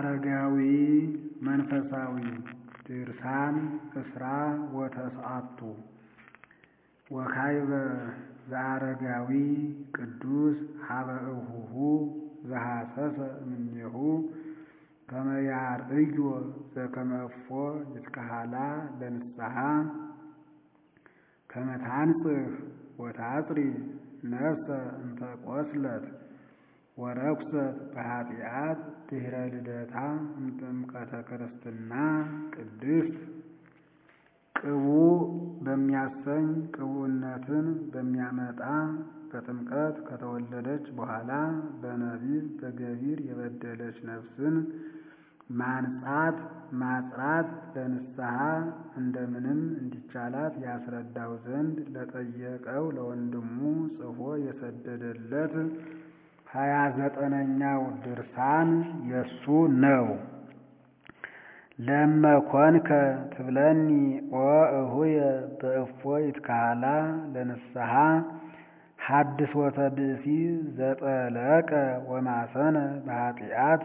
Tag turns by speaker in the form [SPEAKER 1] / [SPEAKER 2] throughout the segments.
[SPEAKER 1] ዘአረጋዊ መንፈሳዊ ድርሳን እስራ ወተስዓቱ ወካዕበ ዘአረጋዊ ቅዱስ ሀበ እኁሁ ዘሐሰሰ እምኔሁ ከመ ያርእዮ ዘከመ እፎ ይትከሃላ ለንስሐ ከመ ታንጽሕ ወታጽሪ ነፍሰ እንተ ቈስለት ወረኵሰት በኃጢአት ድኅረ ልደታ እምጥምቀተ ክርስትና ቅድስት ቅቡእ በሚያሰኝ ቅቡእነትን በሚያመጣ በጥምቀት ከተወለደች በኋላ በነቢብ በገቢር የበደለች ነፍስን ማንጻት ማጽራት ለንስሐ እንደምንም እንዲቻላት ያስረዳው ዘንድ ለጠየቀው ለወንድሙ ጽፎ የሰደደለት ሀያ ዘጠነኛው ድርሳን የሱ ነው። ለመኮንከ ትብለኒ ወእሁየ በእፎ ይትከሃላ ለንስሐ ሐድሶተ ብእሲ ዘጠለቀ ወማሰነ በኃጢአት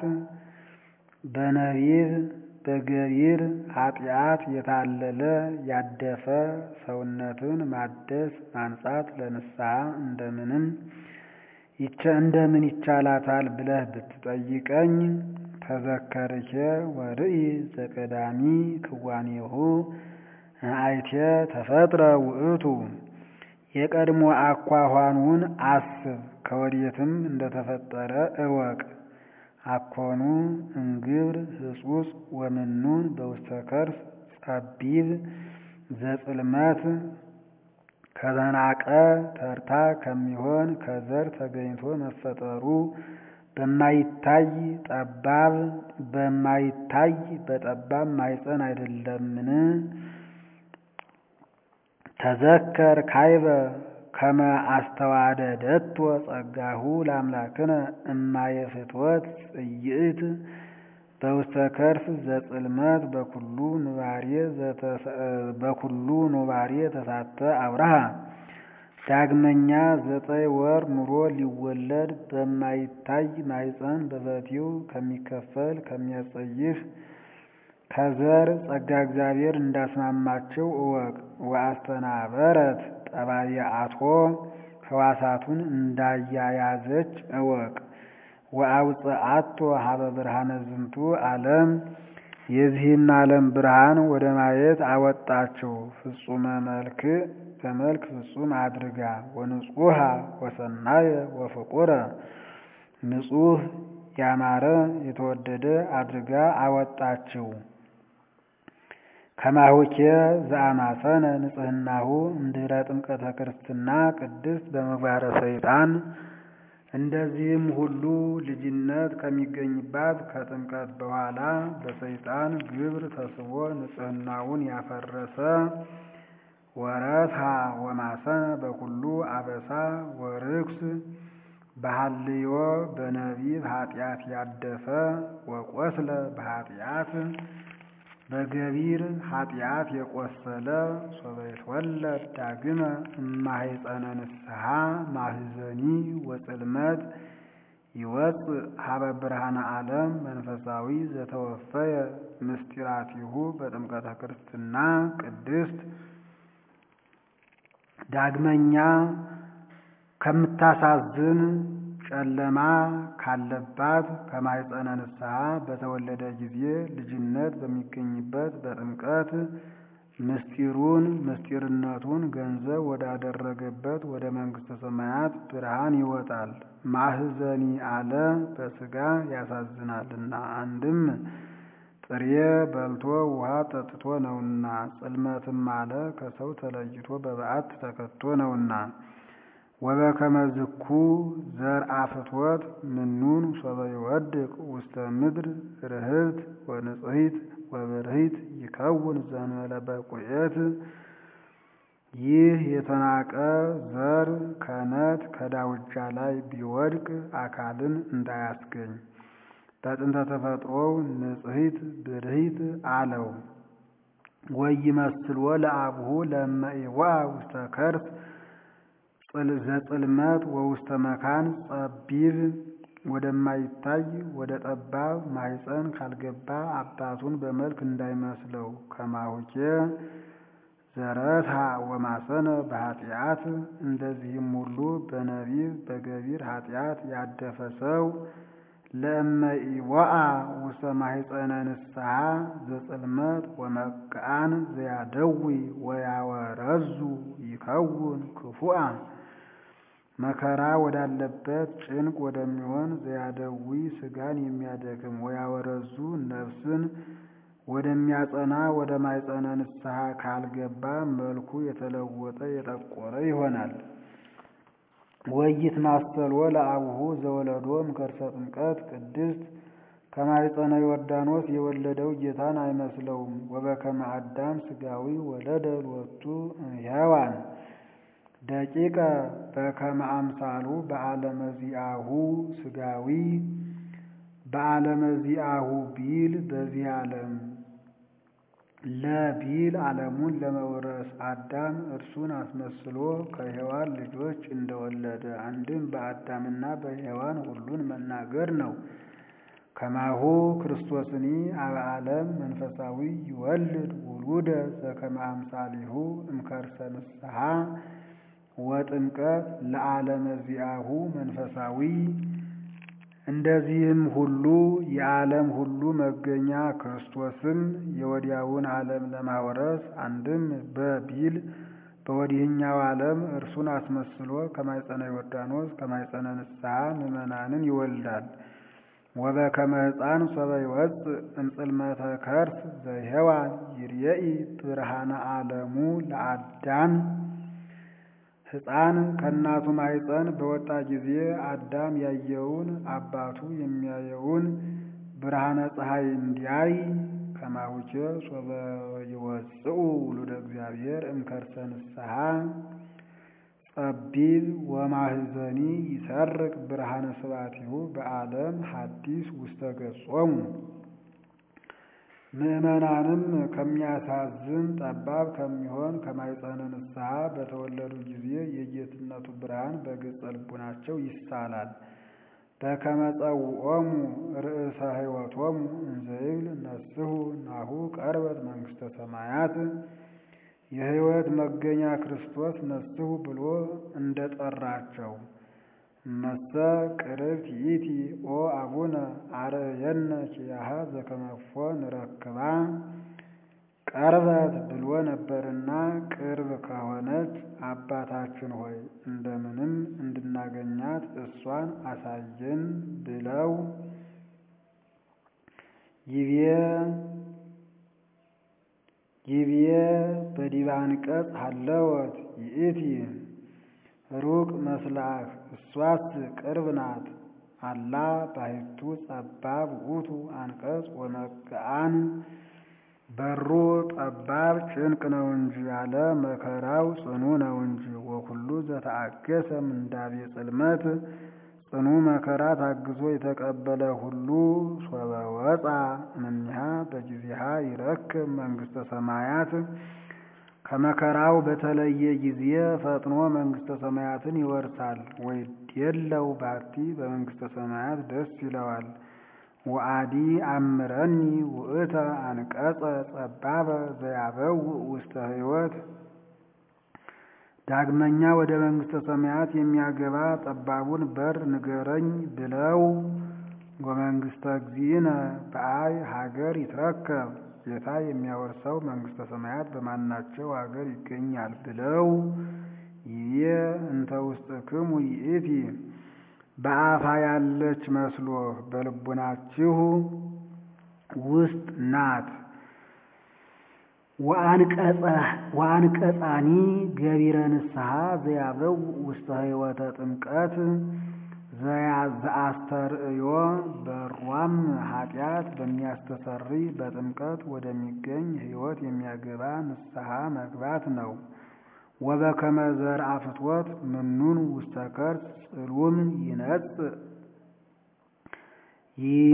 [SPEAKER 1] በነቢብ በገቢር ኃጢአት የታለለ ያደፈ ሰውነትን ማደስ ማንጻት ለንስሐ እንደምንም እንደምን ይቻላታል ብለህ ብትጠይቀኝ ተዘከርኬ ወርኢ ዘቀዳሚ ክዋኔሁ አይቴ ተፈጥረ ውእቱ የቀድሞ አኳኋኑን አስብ ከወዴትም እንደተፈጠረ እወቅ። አኮኑ እንግብር ህጹጽ ወምኑን በውስተ ከርስ ጸቢብ ዘጽልመት ከዘናቀ ተርታ ከሚሆን ከዘር ተገኝቶ መፈጠሩ በማይታይ ጠባብ በማይታይ በጠባብ ማይፀን አይደለምን? ተዘከር ካይበ ከመ አስተዋደደቶ ጸጋሁ ለአምላክነ እማየ ፍትወት ጽይእት በውስተ ከርስ ዘጽልመት በኩሉ ኑባሬ በኩሉ ኑባሬ ተሳተ አብርሃ ዳግመኛ ዘጠኝ ወር ኑሮ ሊወለድ በማይታይ ማይፀን በበቲው ከሚከፈል ከሚያጸይፍ ከዘር ጸጋ እግዚአብሔር እንዳስማማቸው እወቅ። ወአስተናበረት ጠባየአቶ ሕዋሳቱን እንዳያያዘች እወቅ። ወአውፅአቶ ሀበ ብርሃነ ዝንቱ ዓለም የዚህን ዓለም ብርሃን ወደ ማየት አወጣቸው። ፍጹመ መልክ በመልክ ፍጹም አድርጋ ወንጹሃ ወሰናየ ወፍቁረ ንጹህ ያማረ የተወደደ አድርጋ አወጣችው። ከማሁኬ ዘአማሰነ ንጽህናሁ እምድኅረ ጥምቀተ ክርስትና ቅድስት በምግባረ ሰይጣን እንደዚህም ሁሉ ልጅነት ከሚገኝባት ከጥምቀት በኋላ በሰይጣን ግብር ተስቦ ንጽህናውን ያፈረሰ ወረስሃ ወማሰነ በኩሉ አበሳ ወርክስ በሃልዮ በነቢብ ኃጢአት ያደፈ ወቆስለ በኃጢአት በገቢር ኃጢአት የቆሰለ ሶበ ይትወለድ ዳግመ እማሕፀነ ንስሐ ማህዘኒ ወጽልመት ይወፅእ ሀበ ብርሃነ ዓለም መንፈሳዊ ዘተወፈየ ምስጢራቲሁ በጥምቀተ ክርስትና ቅድስት ዳግመኛ ከምታሳዝን ጨለማ ካለባት ከማሕፀነ ንስሐ በተወለደ ጊዜ ልጅነት በሚገኝበት በጥምቀት ምስጢሩን ምስጢርነቱን ገንዘብ ወዳደረገበት ወደ መንግሥተ ሰማያት ብርሃን ይወጣል። ማህዘኒ አለ በሥጋ ያሳዝናልና፣ አንድም ጥሬ በልቶ ውሃ ጠጥቶ ነውና፣ ጽልመትም አለ ከሰው ተለይቶ በበዓት ተከቶ ነውና። ወበከመ ዝኩ ዘርአ ፍትወት ምኑን ሶበ ይወድቅ ውስተ ምድር ርህብት ወንጽሕት ወብርሂት ይከውን ዘንበለ በቁኤት። ይህ የተናቀ ዘር ከነት ከዳውጃ ላይ ቢወድቅ አካልን እንዳያስገኝ በጥንተ ተፈጥሮው ንጽሕት ብርሂት አለው። ወይመስልዎ ለአብሁ ለመኢዋ ውስተ ከርስ ዘጽልመት ወውስተ መካን ጸቢብ ወደማይታይ ወደ ጠባብ ማኅፀን ካልገባ አባቱን በመልክ እንዳይመስለው ከማሁኬ ዘረታ ወማሰነ በኃጢአት እንደዚህም ሁሉ በነቢብ በገቢር ኃጢአት ያደፈ ሰው ለእመኢወአ ውስተ ማኅፀነ ንስሐ ዘጽልመት ወመቃን ዘያደዊ ወያወረዙ ይከውን ክፉአ መከራ ወዳለበት ጭንቅ ወደሚሆን ዘያደዊ ሥጋን የሚያደክም ወያወረዙ ነፍስን ወደሚያጸና ወደ ማኅፀነ ንስሐ ካልገባ መልኩ የተለወጠ የጠቆረ ይሆናል። ወይት ማሰሎ ለአቡሁ ዘወለዶ እምከርሰ ጥምቀት ቅድስት ከማኅፀነ ዮርዳኖስ የወለደው ጌታን አይመስለውም። ወበከመ አዳም ሥጋዊ ወለደ ሎቱ እምሔዋን ደቂቀ በከመ አምሳሉ በዓለመ ዚአሁ ሥጋዊ በዓለመ ዚአሁ ቢል በዚህ ዓለም ለቢል ዓለሙን ለመውረስ አዳም እርሱን አስመስሎ ከሔዋን ልጆች እንደወለደ አንድም በአዳምና በሔዋን ሁሉን መናገር ነው። ከማሁ ክርስቶስኒ አበ ዓለም መንፈሳዊ ይወልድ ውሉደ ዘከመ አምሳሊሁ እምከርሰ ንስሐ ወጥምቀት ለዓለመ ዚአሁ መንፈሳዊ እንደዚህም ሁሉ የዓለም ሁሉ መገኛ ክርስቶስም የወዲያውን ዓለም ለማውረስ አንድም በቢል በወዲህኛው ዓለም እርሱን አስመስሎ ከማኅፀነ ዮርዳኖስ ከማኅፀነ ንስሐ ምዕመናንን ይወልዳል። ወበከመ ሕፃን ሶበ ይወፅእ እምጽልመተ ከርስ ዘሔዋን ይርየኢ ብርሃነ ዓለሙ ለአዳም ሕፃን ከእናቱ ማኅፀን በወጣ ጊዜ አዳም ያየውን አባቱ የሚያየውን ብርሃነ ፀሐይ እንዲያይ ከማሁቼ ሶበ ይወፅኡ ውሉደ እግዚአብሔር እምከርሰ ንስሐ ጸቢብ ወማህዘኒ ይሰርቅ ብርሃነ ስባቲሁ በዓለም ሐዲስ ውስተ ገጾሙ ምዕመናንም ከሚያሳዝን ጠባብ ከሚሆን ከማኅፀነ ንስሐ በተወለዱ ጊዜ የጌትነቱ ብርሃን በገጸ ልቡናቸው ይሳላል። በከመ ጸውዖሙ ርእሰ ሕይወቶሙ እንዘ ይብል ነስሑ ናሁ ቀርበት መንግሥተ ሰማያት የሕይወት መገኛ ክርስቶስ ነስሑ ብሎ እንደ ጠራቸው መሰ ቅርብት ይእቲ ኦ አቡነ አርየነ ኪያሃ ዘከመፎ ንረክባ ቀርበት ብሎ ነበርና ቅርብ ከሆነች አባታችን ሆይ እንደምንም እንድናገኛት እሷን አሳየን ብለው ይቤ ይቤ በዲበ አንቀጽ ሀለወት ይእቲ ሩቅ መስላህ እሷስ ቅርብ ናት። አላ ባሕቱ ጸባብ ውእቱ አንቀጽ ወመግአን በሩ ጠባብ ጭንቅ ነው እንጂ ያለ መከራው ጽኑ ነው እንጂ። ወኩሉ ዘተአገሰ ምንዳቤ ጽልመት ጽኑ መከራ ታግዞ የተቀበለ ሁሉ ሶበ ወፃ እምኔሃ በጊዜሃ ይረክብ መንግሥተ ሰማያት ከመከራው በተለየ ጊዜ ፈጥኖ መንግሥተ ሰማያትን ይወርሳል። ወይዴለው ባቲ በመንግሥተ ሰማያት ደስ ይለዋል። ወአዲ አምረኒ ውእተ አንቀጸ ጸባበ ዘያበውእ ውስተ ሕይወት ዳግመኛ ወደ መንግሥተ ሰማያት የሚያገባ ጠባቡን በር ንገረኝ ብለው ወመንግሥተ እግዚእነ በአይ ሀገር ይትረከብ ጌታ የሚያወርሰው መንግሥተ ሰማያት በማናቸው ሀገር ይገኛል ብለው ይቤ እንተ ውስጥክሙ ይእቲ በአፋ ያለች መስሎ በልቡናችሁ ውስጥ ናት። ወአንቀጻኒ ገቢረ ንስሐ ዘያበው ውስተ ሕይወተ ጥምቀት ዘአስተርእዮ በሯም ኃጢአት በሚያስተሰሪ በጥምቀት ወደሚገኝ ሕይወት የሚያገባ ንስሐ መግባት ነው። ወበከመ ዘርአ ፍትወት ምኑን ውስተ ከርስ ጽሉም ይነጽእ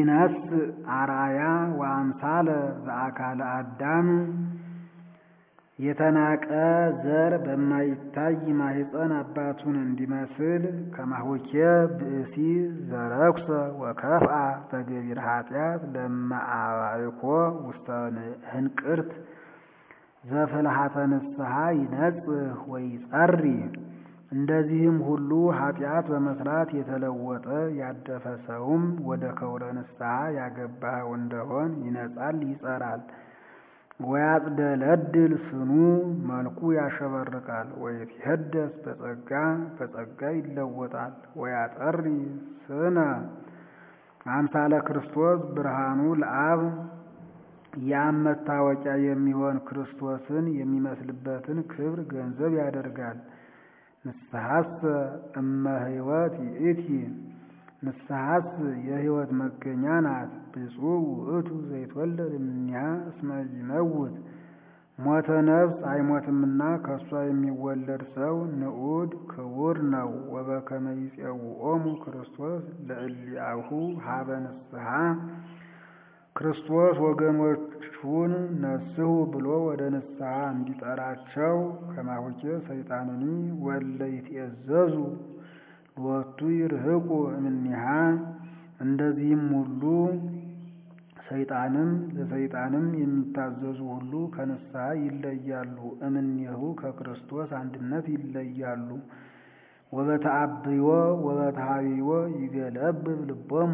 [SPEAKER 1] ይነጽእ አርአያ ወአምሳለ ዘአካለ አዳም የተናቀ ዘር በማይታይ ማኅፀን አባቱን እንዲመስል ከማሁኬ ብእሲ ዘረኩሰ ወከፍአ በገቢረ ኃጢአት ለመአባይኮ ውስተ ህንቅርት ዘፍልሃተ ንስሐ ይነጽህ ወይጸሪ። እንደዚህም ሁሉ ኃጢአት በመስራት የተለወጠ ያደፈ ሰውም ወደ ከውረ ንስሐ ያገባኸው እንደሆን ይነጻል፣ ይጸራል። ወያጽደለድል ስኑ መልኩ ያሸበርቃል። ወይትሄደስ በጸጋ በጸጋ ይለወጣል። ወያጠሪ ስነ አምሳለ ክርስቶስ ብርሃኑ ለአብ የአብ መታወቂያ የሚሆን ክርስቶስን የሚመስልበትን ክብር ገንዘብ ያደርጋል። ንስሐስ እመ ሕይወት ይእቲ ንስሐስ የሕይወት መገኛ ናት። ብፁዕ ውእቱ ዘይትወለድ እምኔሃ እስመ ይመውት ሞተ ነፍስ አይሞትምና ከእሷ የሚወለድ ሰው ንዑድ ክቡር ነው። ወበከመ ይፄውዖሙ ክርስቶስ ለእሊአሁ ሀበ ንስሐ ክርስቶስ ወገኖቹን ነስሑ ብሎ ወደ ንስሐ እንዲጠራቸው ከማሁኬ ሰይጣንኒ ወለ ይትኤዘዙ ሎቱ ይርህቁ እምኔሃ እንደዚህም ሁሉ ሰይጣንም ለሰይጣንም የሚታዘዙ ሁሉ ከንስሐ ይለያሉ። እምኔሁ ከክርስቶስ አንድነት ይለያሉ። ወበተአብዮ ወበተሃቢዮ ይገለብብ ልቦሙ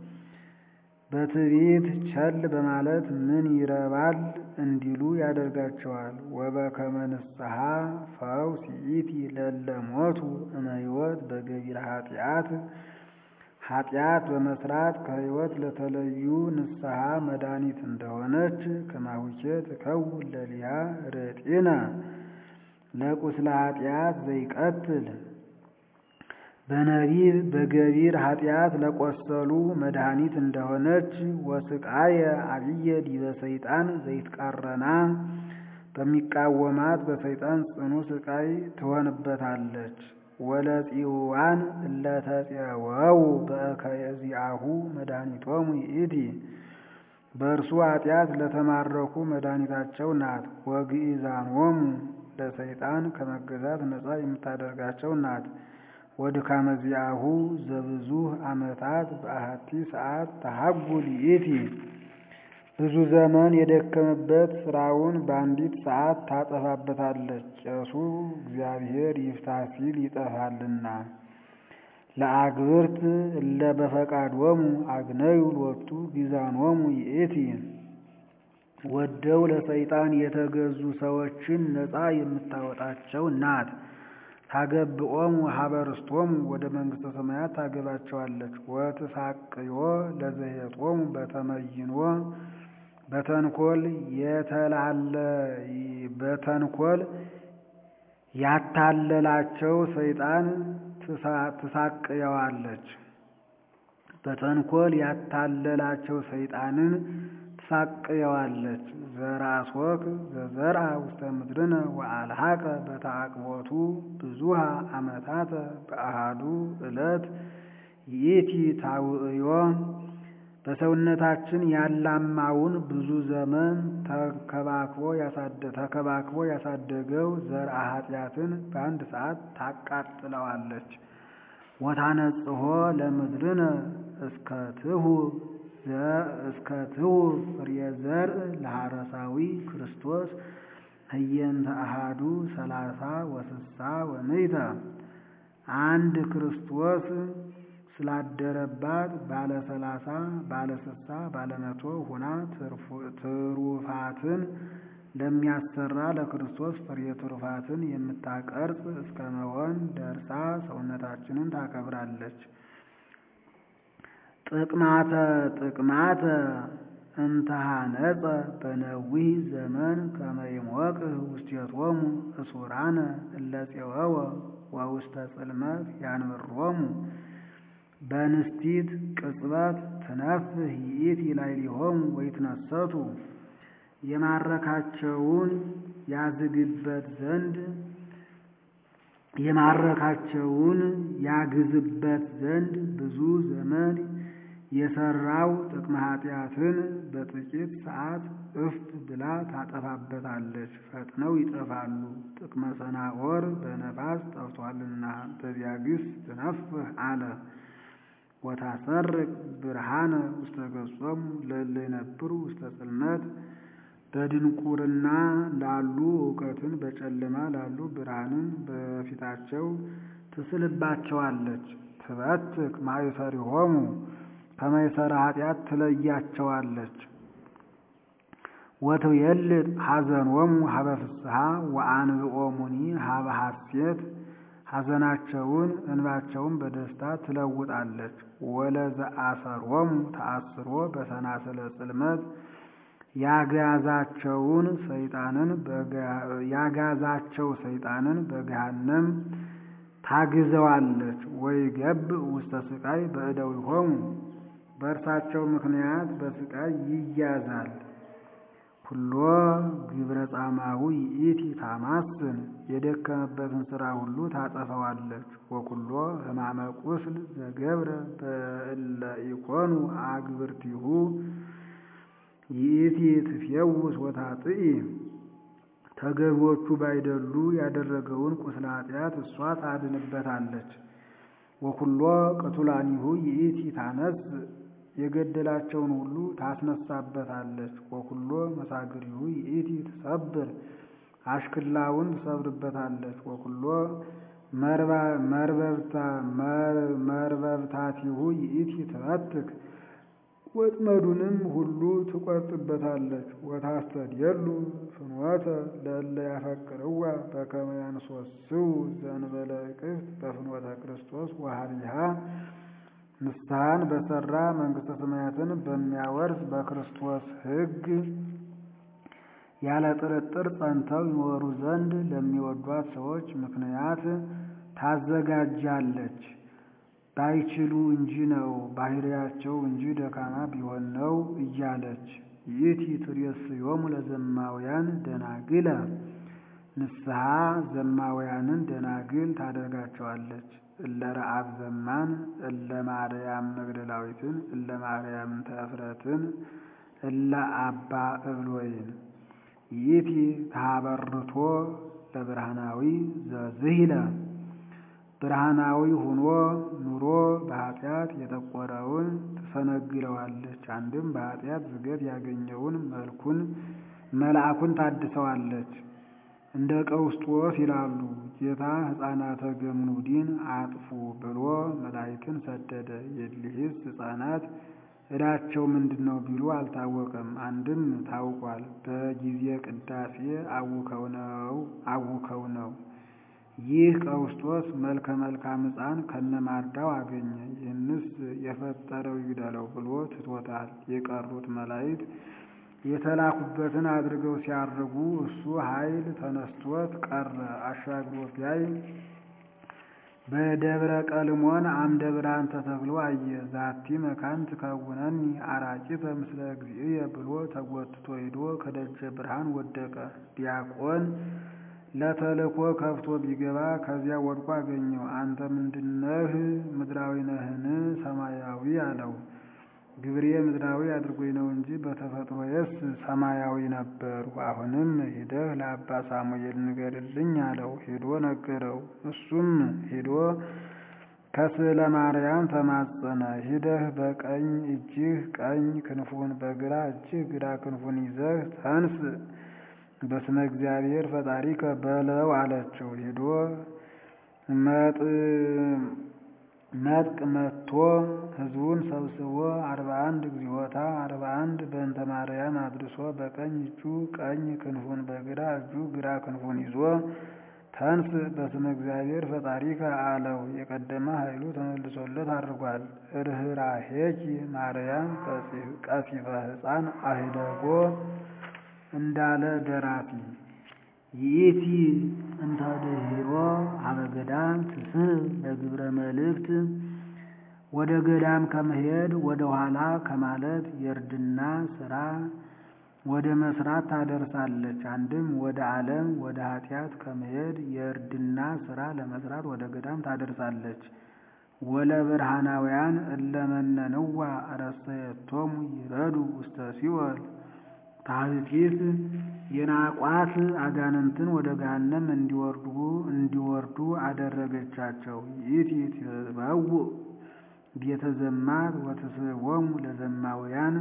[SPEAKER 1] በትዕቢት ቸል በማለት ምን ይረባል እንዲሉ ያደርጋቸዋል። ወበከመ ንስሐ ፈውስ ይእቲ ለለ ሞቱ እመ ሕይወት በገቢረ ኃጢአት ኃጢአት በመስራት ከሕይወት ለተለዩ ንስሐ መድኃኒት እንደሆነች ከማሁኬ ትከውን ለሊሃ ርጢነ ለቁስለ ኃጢአት ዘይቀትል በነቢብ በገቢር ኃጢአት ለቆሰሉ መድኃኒት እንደሆነች ወስቃየ አብየ ዲበ ሰይጣን ዘይትቃረና በሚቃወማት በሰይጣን ጽኑ ስቃይ ትሆንበታለች። ወለጺዋን እለተፄወው በእከየዚአሁ መድኃኒቶሙ ይእቲ በእርሱ ኃጢአት ለተማረኩ መድኃኒታቸው ናት። ወግኢዛኖሙ ለሰይጣን ከመገዛት ነፃ የምታደርጋቸው ናት። ወድካመ ዚአሁ ዘብዙ ዓመታት በአሐቲ ሰዓት ተሐጉል ይእቲ ብዙ ዘመን የደከመበት ስራውን በአንዲት ሰዓት ታጠፋበታለች። ቄሱ እግዚአብሔር ይፍታ ሲል ይጠፋልና። ለአግብርት እለ በፈቃዶሙ አግነዩ ሎቱ ጊዛኖሙ ይእቲ ወደው ለሰይጣን የተገዙ ሰዎችን ነፃ የምታወጣቸው ናት። ታገብኦሙ ሀበርስቶሙ ወደ መንግሥተ ሰማያት ታገባቸዋለች። ወትሳቅዮ ለዘሄጦሙ በተመይኖ በተንኮል የተላለ በተንኮል ያታለላቸው ሰይጣን ትሳቅየዋለች። በተንኮል ያታለላቸው ሰይጣንን ትሳቅየዋለች። ዘራስወክ ዘዘርአ ውስተ ምድርነ ወአልሐቀ በተአቅቦቱ ብዙሃ ዓመታተ በአሃዱ ዕለት ይእቲ ታውዕዮ በሰውነታችን ያላማውን ብዙ ዘመን ተከባክቦ ያሳደገው ዘርአ ኃጢአትን በአንድ ሰዓት ታቃጥለዋለች። ወታነጽሖ ለምድርነ እስከ ትሁ እስከ ትሁ ፍሬ ዘርእ ለሐረሳዊ ክርስቶስ ህየንተ አሃዱ ሰላሳ ወስሳ ወምይተ አንድ ክርስቶስ ስላደረባት ባለ ሰላሳ ባለ ስሳ ባለ መቶ ሁና ትሩፋትን ለሚያሰራ ለክርስቶስ ፍሬ ትሩፋትን የምታቀርጽ እስከ መሆን ደርሳ ሰውነታችንን ታከብራለች። ጥቅማተ ጥቅማተ እንተሃነጸ በነዊህ ዘመን ከመይሞቅህ ውስቴቶሙ እሱራነ እለፄወወ ወውስተ ጽልመት ያንብሮሙ በንስቲት ቅጽበት ትነፍህ ይእቲ ላዕሌሆሙ ወይትነሰቱ የማረካቸውን ያዝግበት ዘንድ የማረካቸውን ያግዝበት ዘንድ ብዙ ዘመን የሰራው ጥቅመ ኃጢአትን በጥቂት ሰዓት እፍ ብላ ታጠፋበታለች፣ ፈጥነው ይጠፋሉ። ጥቅመ ሰናዖር በነፋስ ጠፍቷልና በቢያግስ ትነፍህ አለ። ወታሰርቅ ብርሃነ ውስተ ገጾሙ ለእለ ይነብሩ ውስተ ጽልመት በድንቁርና ላሉ እውቀትን በጨለማ ላሉ ብርሃንን በፊታቸው ትስልባቸዋለች። ትበትክ ማእሰሪሆሙ ከማእሰረ ኃጢአት ትለያቸዋለች። ወትቤልጥ ሐዘኖሙ ሀበ ፍስሐ ወአንብኦሙኒ ሀበ ሐሴት ሐዘናቸውን እንባቸውን በደስታ ትለውጣለች። ወለዘአሰሮሙ ተአስሮ በሰናሰለ ጽልመት ያጋዛቸውን ሰይጣንን ያጋዛቸው ሰይጣንን በገሃነም ታግዘዋለች። ወይ ገብ ውስተ ስቃይ በእደዊሆሙ በእርሳቸው ምክንያት በስቃይ ይያዛል። ኩሎ ግብረ ጻማዊ ይእቲ ታማስን የደከመበትን ሥራ ሁሉ ታጠፈዋለች። ወኩሎ ሕማመ ቁስል ዘገብረ በእለ ኢኮኑ አግብርቲሁ ይእቲ ትፌውስ ወታጥኢ ተገቢዎቹ ባይደሉ ያደረገውን ቁስለ ኃጢአት እሷ ታድንበታለች። ወኩሎ ቅቱላኒሁ ይእቲ ታነስ የገደላቸውን ሁሉ ታስነሳበታለች። ወኩሎ መሳግሪሁ ይእቲ ትሰብር አሽክላውን ትሰብርበታለች። ወኩሎ መርበብታቲሁ ይእቲ ትመትክ ወጥመዱንም ሁሉ ትቆርጥበታለች። ወታስተድየሉ ፍኖተ ለእለ ያፈቅርዋ በከመ ያንሶስው ዘእንበለ እቅፍት በፍኖተ ክርስቶስ ወሀቢሃ ንስሐን በሰራ መንግሥተ ሰማያትን በሚያወርስ በክርስቶስ ሕግ ያለ ጥርጥር ጸንተው ይኖሩ ዘንድ ለሚወዷት ሰዎች ምክንያት ታዘጋጃለች። ባይችሉ እንጂ ነው ባህሪያቸው እንጂ ደካማ ቢሆን ነው እያለች ይእቲ ትሬስዮሙ ለዘማውያን ደናግለ ንስሐ ዘማውያንን ደናግል ታደርጋቸዋለች። እለ ረአብ ዘማን እለ ማርያም መግደላዊትን እለ ማርያም ተእፍረትን እለ አባ እብሎይን ይእቲ ታበርቶ ለብርሃናዊ ዘዝሂለ ብርሃናዊ ሁኖ ኑሮ በኃጢአት የጠቆረውን ትሰነግለዋለች። አንድም በኃጢአት ዝገት ያገኘውን መልኩን መልአኩን ታድሰዋለች። እንደ ቀውስጦስ ይላሉ። ጌታ ሕፃናተ ገምኑዲን አጥፉ ብሎ መላእክትን ሰደደ። የእሊህስ ሕፃናት ዕዳቸው ምንድን ነው ቢሉ አልታወቀም። አንድም ታውቋል። በጊዜ ቅዳሴ አውከው ነው አውከው ነው። ይህ ቀውስጦስ መልከ መልካም ሕፃን ከነማርዳው አገኘ። ይህንስ የፈጠረው ይግደለው ብሎ ትቶታል። የቀሩት መላእክት የተላኩበትን አድርገው ሲያርጉ እሱ ኃይል ተነስቶት ቀረ። አሻግሮ ቢያይ በደብረ ቀልሞን አምደ ብርሃን ተተክሎ አየ። ዛቲ መካን ትከውነኒ አራቂተ ምስለ እግዚእየ ብሎ ተጎትቶ ሂዶ ከደጀ ብርሃን ወደቀ። ዲያቆን ለተልእኮ ከፍቶ ቢገባ ከዚያ ወድቆ አገኘው። አንተ ምንድነህ? ምድራዊ ነህን? ሰማያዊ አለው። ግብሬ ምድራዊ አድርጎኝ ነው እንጂ በተፈጥሮዬስ ሰማያዊ ነበሩ። አሁንም ሂደህ ለአባ ሳሙኤል ንገርልኝ አለው። ሄዶ ነገረው። እሱም ሄዶ ከስዕለ ማርያም ተማጸነ። ሂደህ በቀኝ እጅህ ቀኝ ክንፉን በግራ እጅህ ግራ ክንፉን ይዘህ ተንስ በስመ እግዚአብሔር ፈጣሪከ በለው አለችው። ሄዶ መጥቅ መጥቶ ሕዝቡን ሰብስቦ አርባ አንድ እግዚኦታ አርባ አንድ በእንተ ማርያም አድርሶ በቀኝ እጁ ቀኝ ክንፉን በግራ እጁ ግራ ክንፉን ይዞ ተንስ በስመ እግዚአብሔር ፈጣሪከ አለው። የቀደመ ኃይሉ ተመልሶለት አድርጓል። ርኅራኄኪ ማርያም ቀሲፈ ሕፃን አህደጎ እንዳለ ደራሲ ይእቲ እንተ ድኅሮ ሀበ ገዳም ትስሕብ ለግብረ መልእክት ወደ ገዳም ከመሄድ ወደ ኋላ ከማለት የእርድና ስራ ወደ መስራት ታደርሳለች። አንድም ወደ ዓለም ወደ ኃጢአት ከመሄድ የእርድና ስራ ለመስራት ወደ ገዳም ታደርሳለች። ወለብርሃናውያን እለመነንዋ ረሰየቶሙ ይረዱ ውስተ ሲኦል ታህቲት የናቋት አጋንንትን ወደ ገሃነም እንዲወርዱ እንዲወርዱ አደረገቻቸው። ይእቲ ትበውእ ቤተ ዘማት ወትስቦሙ ለዘማውያን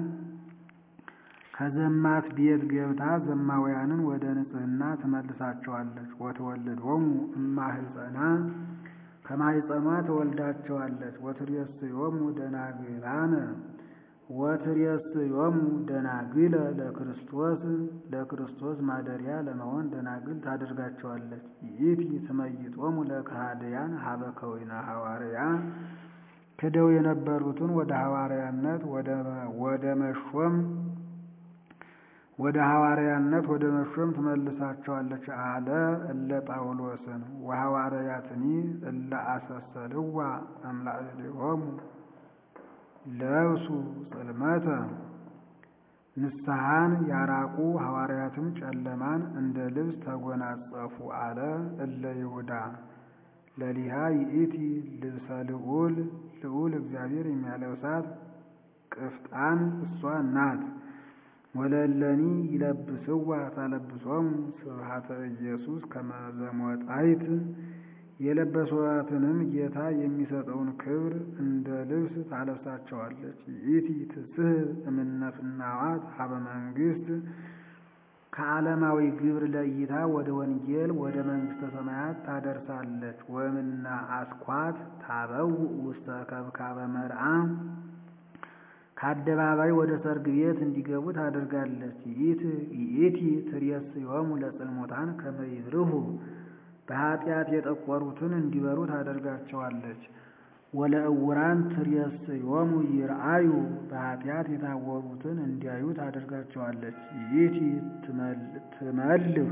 [SPEAKER 1] ከዘማት ቤት ገብታ ዘማውያንን ወደ ንጽሕና ትመልሳቸዋለች። ወትወልዶሙ እማህፀና ከማህፀኗ ትወልዳቸዋለች። ወትሬስዮሙ ደናግላነ ወትሬስዮሙ ደናግለ ለክርስቶስ ለክርስቶስ ማደሪያ ለመሆን ደናግል ታደርጋቸዋለች። ይእቲ ትመይጦሙ ለከሃድያን ሀበ ከዊነ ሐዋርያ ክደው የነበሩትን ወደ ሐዋርያነት ወደ መሾም ወደ ሐዋርያነት ወደ መሾም ትመልሳቸዋለች አለ እለ ጳውሎስን ወሐዋርያትኒ እለ አሰሰልዋ እምላዕሌሆሙ ለብሱ ጽልመተ ንስሐን ያራቁ ሐዋርያትም ጨለማን እንደ ልብስ ተጎናጸፉ አለ እለ ይሁዳ ለሊሃ ይእቲ ልብሰ ልዑል ልዑል እግዚአብሔር የሚያለብሳት ቅፍጣን እሷ ናት። ወለለኒ ይለብስዋ ታለብሶሙ ስብሐተ ኢየሱስ ከመ ዘሞጣይት የለበሷትንም ጌታ የሚሰጠውን ክብር እንደ ልብስ ታለብሳቸዋለች። ይእቲ ትስሕብ እምነ ፍናዋት ሀበ መንግሥት ከዓለማዊ ግብር ለይታ ወደ ወንጌል ወደ መንግሥተ ሰማያት ታደርሳለች። ወምና አስኳት ታበውእ ውስተ ከብካበ መርዓ ከአደባባይ ወደ ሰርግ ቤት እንዲገቡ ታደርጋለች። ይእቲ ትሬስዮሙ ለጽልሙታን ከመ ይብርሁ በኃጢአት የጠቆሩትን እንዲበሩ ታደርጋቸዋለች። ወለእውራን ትሬስዮሙ ይርአዩ በኃጢአት የታወሩትን እንዲያዩ ታደርጋቸዋለች። ይእቲ ትመልህ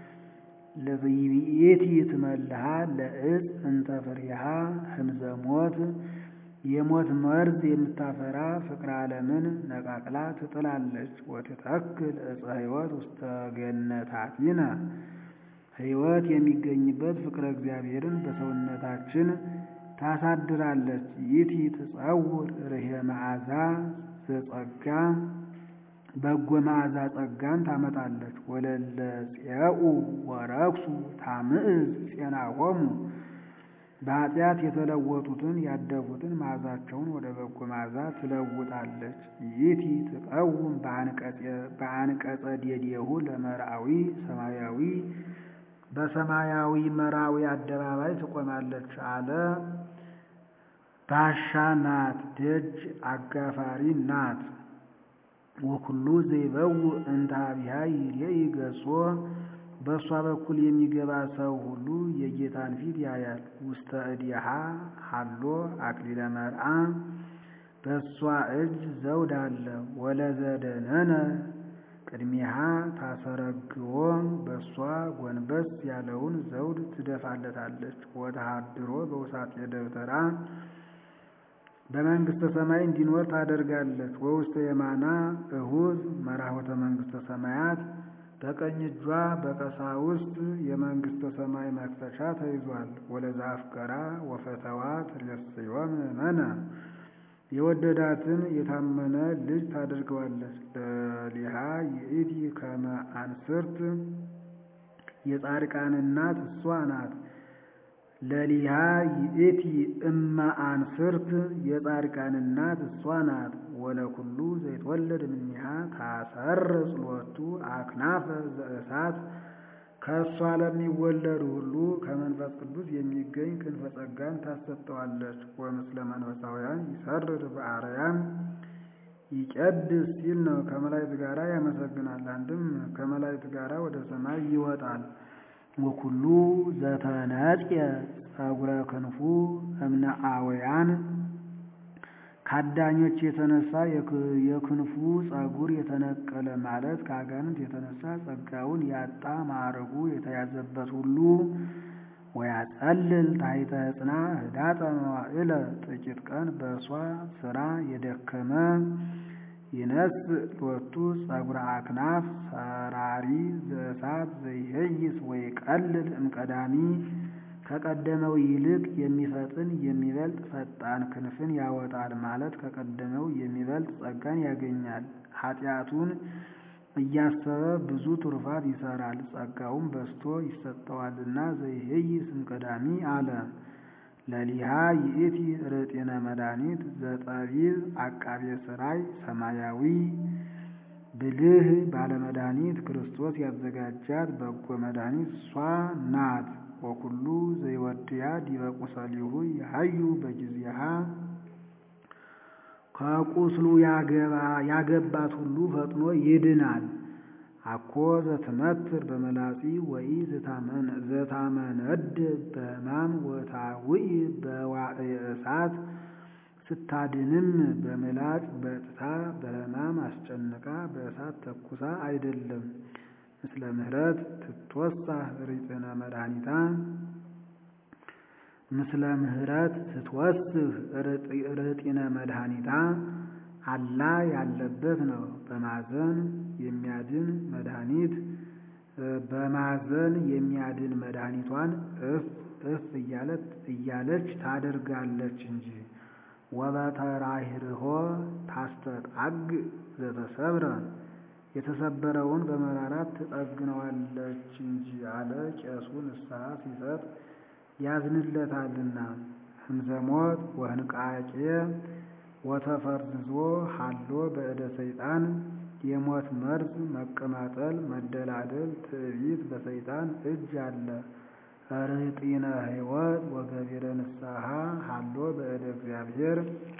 [SPEAKER 1] ይእቲ ትመልሃ ለዕፅ እንተ ፍሬሃ ህምዘ ሞት የሞት መርዝ የምታፈራ ፍቅረ ዓለምን ነቃቅላ ትጥላለች። ወትተክል ዕፀ ሕይወት ውስተ ገነታቲነ ሕይወት የሚገኝበት ፍቅረ እግዚአብሔርን በሰውነታችን ታሳድራለች። ይእቲ ትጸውር ርሄ መዓዛ ዘጸጋ በጎ መዓዛ ጸጋን ታመጣለች። ወለለ ፄኡ ወረክሱ ታምዕዝ ፄናሆሙ በኃጢአት የተለወጡትን ያደፉትን መዓዛቸውን ወደ በጎ መዓዛ ትለውጣለች። ይእቲ ትቀውም በአንቀጸ ዴዴሁ ለመርአዊ ሰማያዊ በሰማያዊ መራዊ አደባባይ ትቆማለች አለ። ባሻ ናት፣ ደጅ አጋፋሪ ናት። ወኩሉ ዘይበው እንተ ኀቤሃ ይሬኢ ገጾ በእሷ በኩል የሚገባ ሰው ሁሉ የጌታን ፊት ያያል። ውስተ እዴሃ ሀሎ አክሊለ መርአ በእሷ እጅ ዘውድ አለ። ወለዘደነነ ቅድሚሃ ታሰረግዎ በእሷ ጎንበስ ያለውን ዘውድ ትደፋለታለች። ወተሃድሮ በውሳጤ ደብተራ በመንግሥተ ሰማይ እንዲኖር ታደርጋለች። ወውስተ የማና እሁዝ መራሆተ መንግሥተ ሰማያት በቀኝ እጇ በቀሳውስት የመንግሥተ ሰማይ መክፈቻ ተይዟል። ወለዛ አፍቀራ ወፈተዋ ትሬስዮም መነ የወደዳትን የታመነ ልጅ ታደርገዋለች። ለሊሃ ይእቲ ከመ አንስርት የጻድቃን እናት እሷ ናት። ለሊሃ ይእቲ እመ አንስርት የጻድቃን እናት እሷ ናት። ወለኩሉ ዘይትወለድ እምኔሃ ታሰርጽ ሎቱ አክናፈ ዘእሳት ከእሷ ለሚወለዱ ሁሉ ከመንፈስ ቅዱስ የሚገኝ ክንፈ ጸጋን ታሰጠዋለች። ወምስለ መንፈሳውያን ይሰርር በአርያም ይቀድስ ሲል ነው። ከመላእክት ጋራ ያመሰግናል። አንድም ከመላእክት ጋራ ወደ ሰማይ ይወጣል። ወኩሉ ዘተነጽየ ጸጉረ ክንፉ እምነ አወያን ከአዳኞች የተነሳ የክንፉ ጸጉር የተነቀለ ማለት ከአጋንንት የተነሳ ጸጋውን ያጣ ማዕረጉ የተያዘበት ሁሉ ወያጸልል ታሕተ ሕፅና ህዳጠ መዋዕለ ጥቂት ቀን በእሷ ስራ የደከመ ይነስ ሎቱ ጸጉረ አክናፍ ሰራሪ ዘእሳት ዘይሄይስ ወይ ቀልል እምቀዳሚ ከቀደመው ይልቅ የሚፈጥን የሚበልጥ ፈጣን ክንፍን ያወጣል ማለት ከቀደመው የሚበልጥ ጸጋን ያገኛል። ኃጢአቱን እያሰበ ብዙ ትሩፋት ይሰራል፣ ጸጋውም በዝቶ ይሰጠዋልና ዘይሄይ ስምቀዳሚ አለ። ለሊሃ ይእቲ ርጢነ መድኃኒት ዘጠቢብ አቃቤ ሥራይ ሰማያዊ ብልህ ባለመድኃኒት ክርስቶስ ያዘጋጃት በጎ መድኃኒት እሷ ናት። ወኩሉ ዘይወድያ ዲበ ቁሰሊሁ ያሃዩ በጊዜሃ ከቁስሉ ያገባት ሁሉ ፈጥኖ ይድናል። አኮ ዘትመትር በመላጺ ወኢ ዘታመነድ በሕማም ወታውኢ በዋዕየ እሳት ስታድንም በምላጭ በጥታ በሕማም አስጨንቃ በእሳት ተኩሳ አይደለም። ምስለ ምህረት ትትወሳህ ርጢነ መድኃኒታ ምስለ ምህረት ትትወስህ ርጢነ መድኃኒታ አላ ያለበት ነው። በማዘን የሚያድን መድኃኒት በማዘን የሚያድን መድኃኒቷን እፍ እፍ እያለች ታደርጋለች እንጂ ወበተራሂርሆ ታስተጣግ ዘተሰብረ የተሰበረውን በመራራት ትጠግነዋለች እንጂ አለ። ቄሱ ንስሐ ሲሰጥ ያዝንለታልና። ህምዘሞት ወህንቃቄ ወተፈርዝዞ ሀሎ በእደ ሰይጣን የሞት መርዝ መቀማጠል፣ መደላደል፣ ትዕቢት በሰይጣን እጅ አለ። ርጢነ ሕይወት ወገቢረ ንስሐ ሀሎ በእደ እግዚአብሔር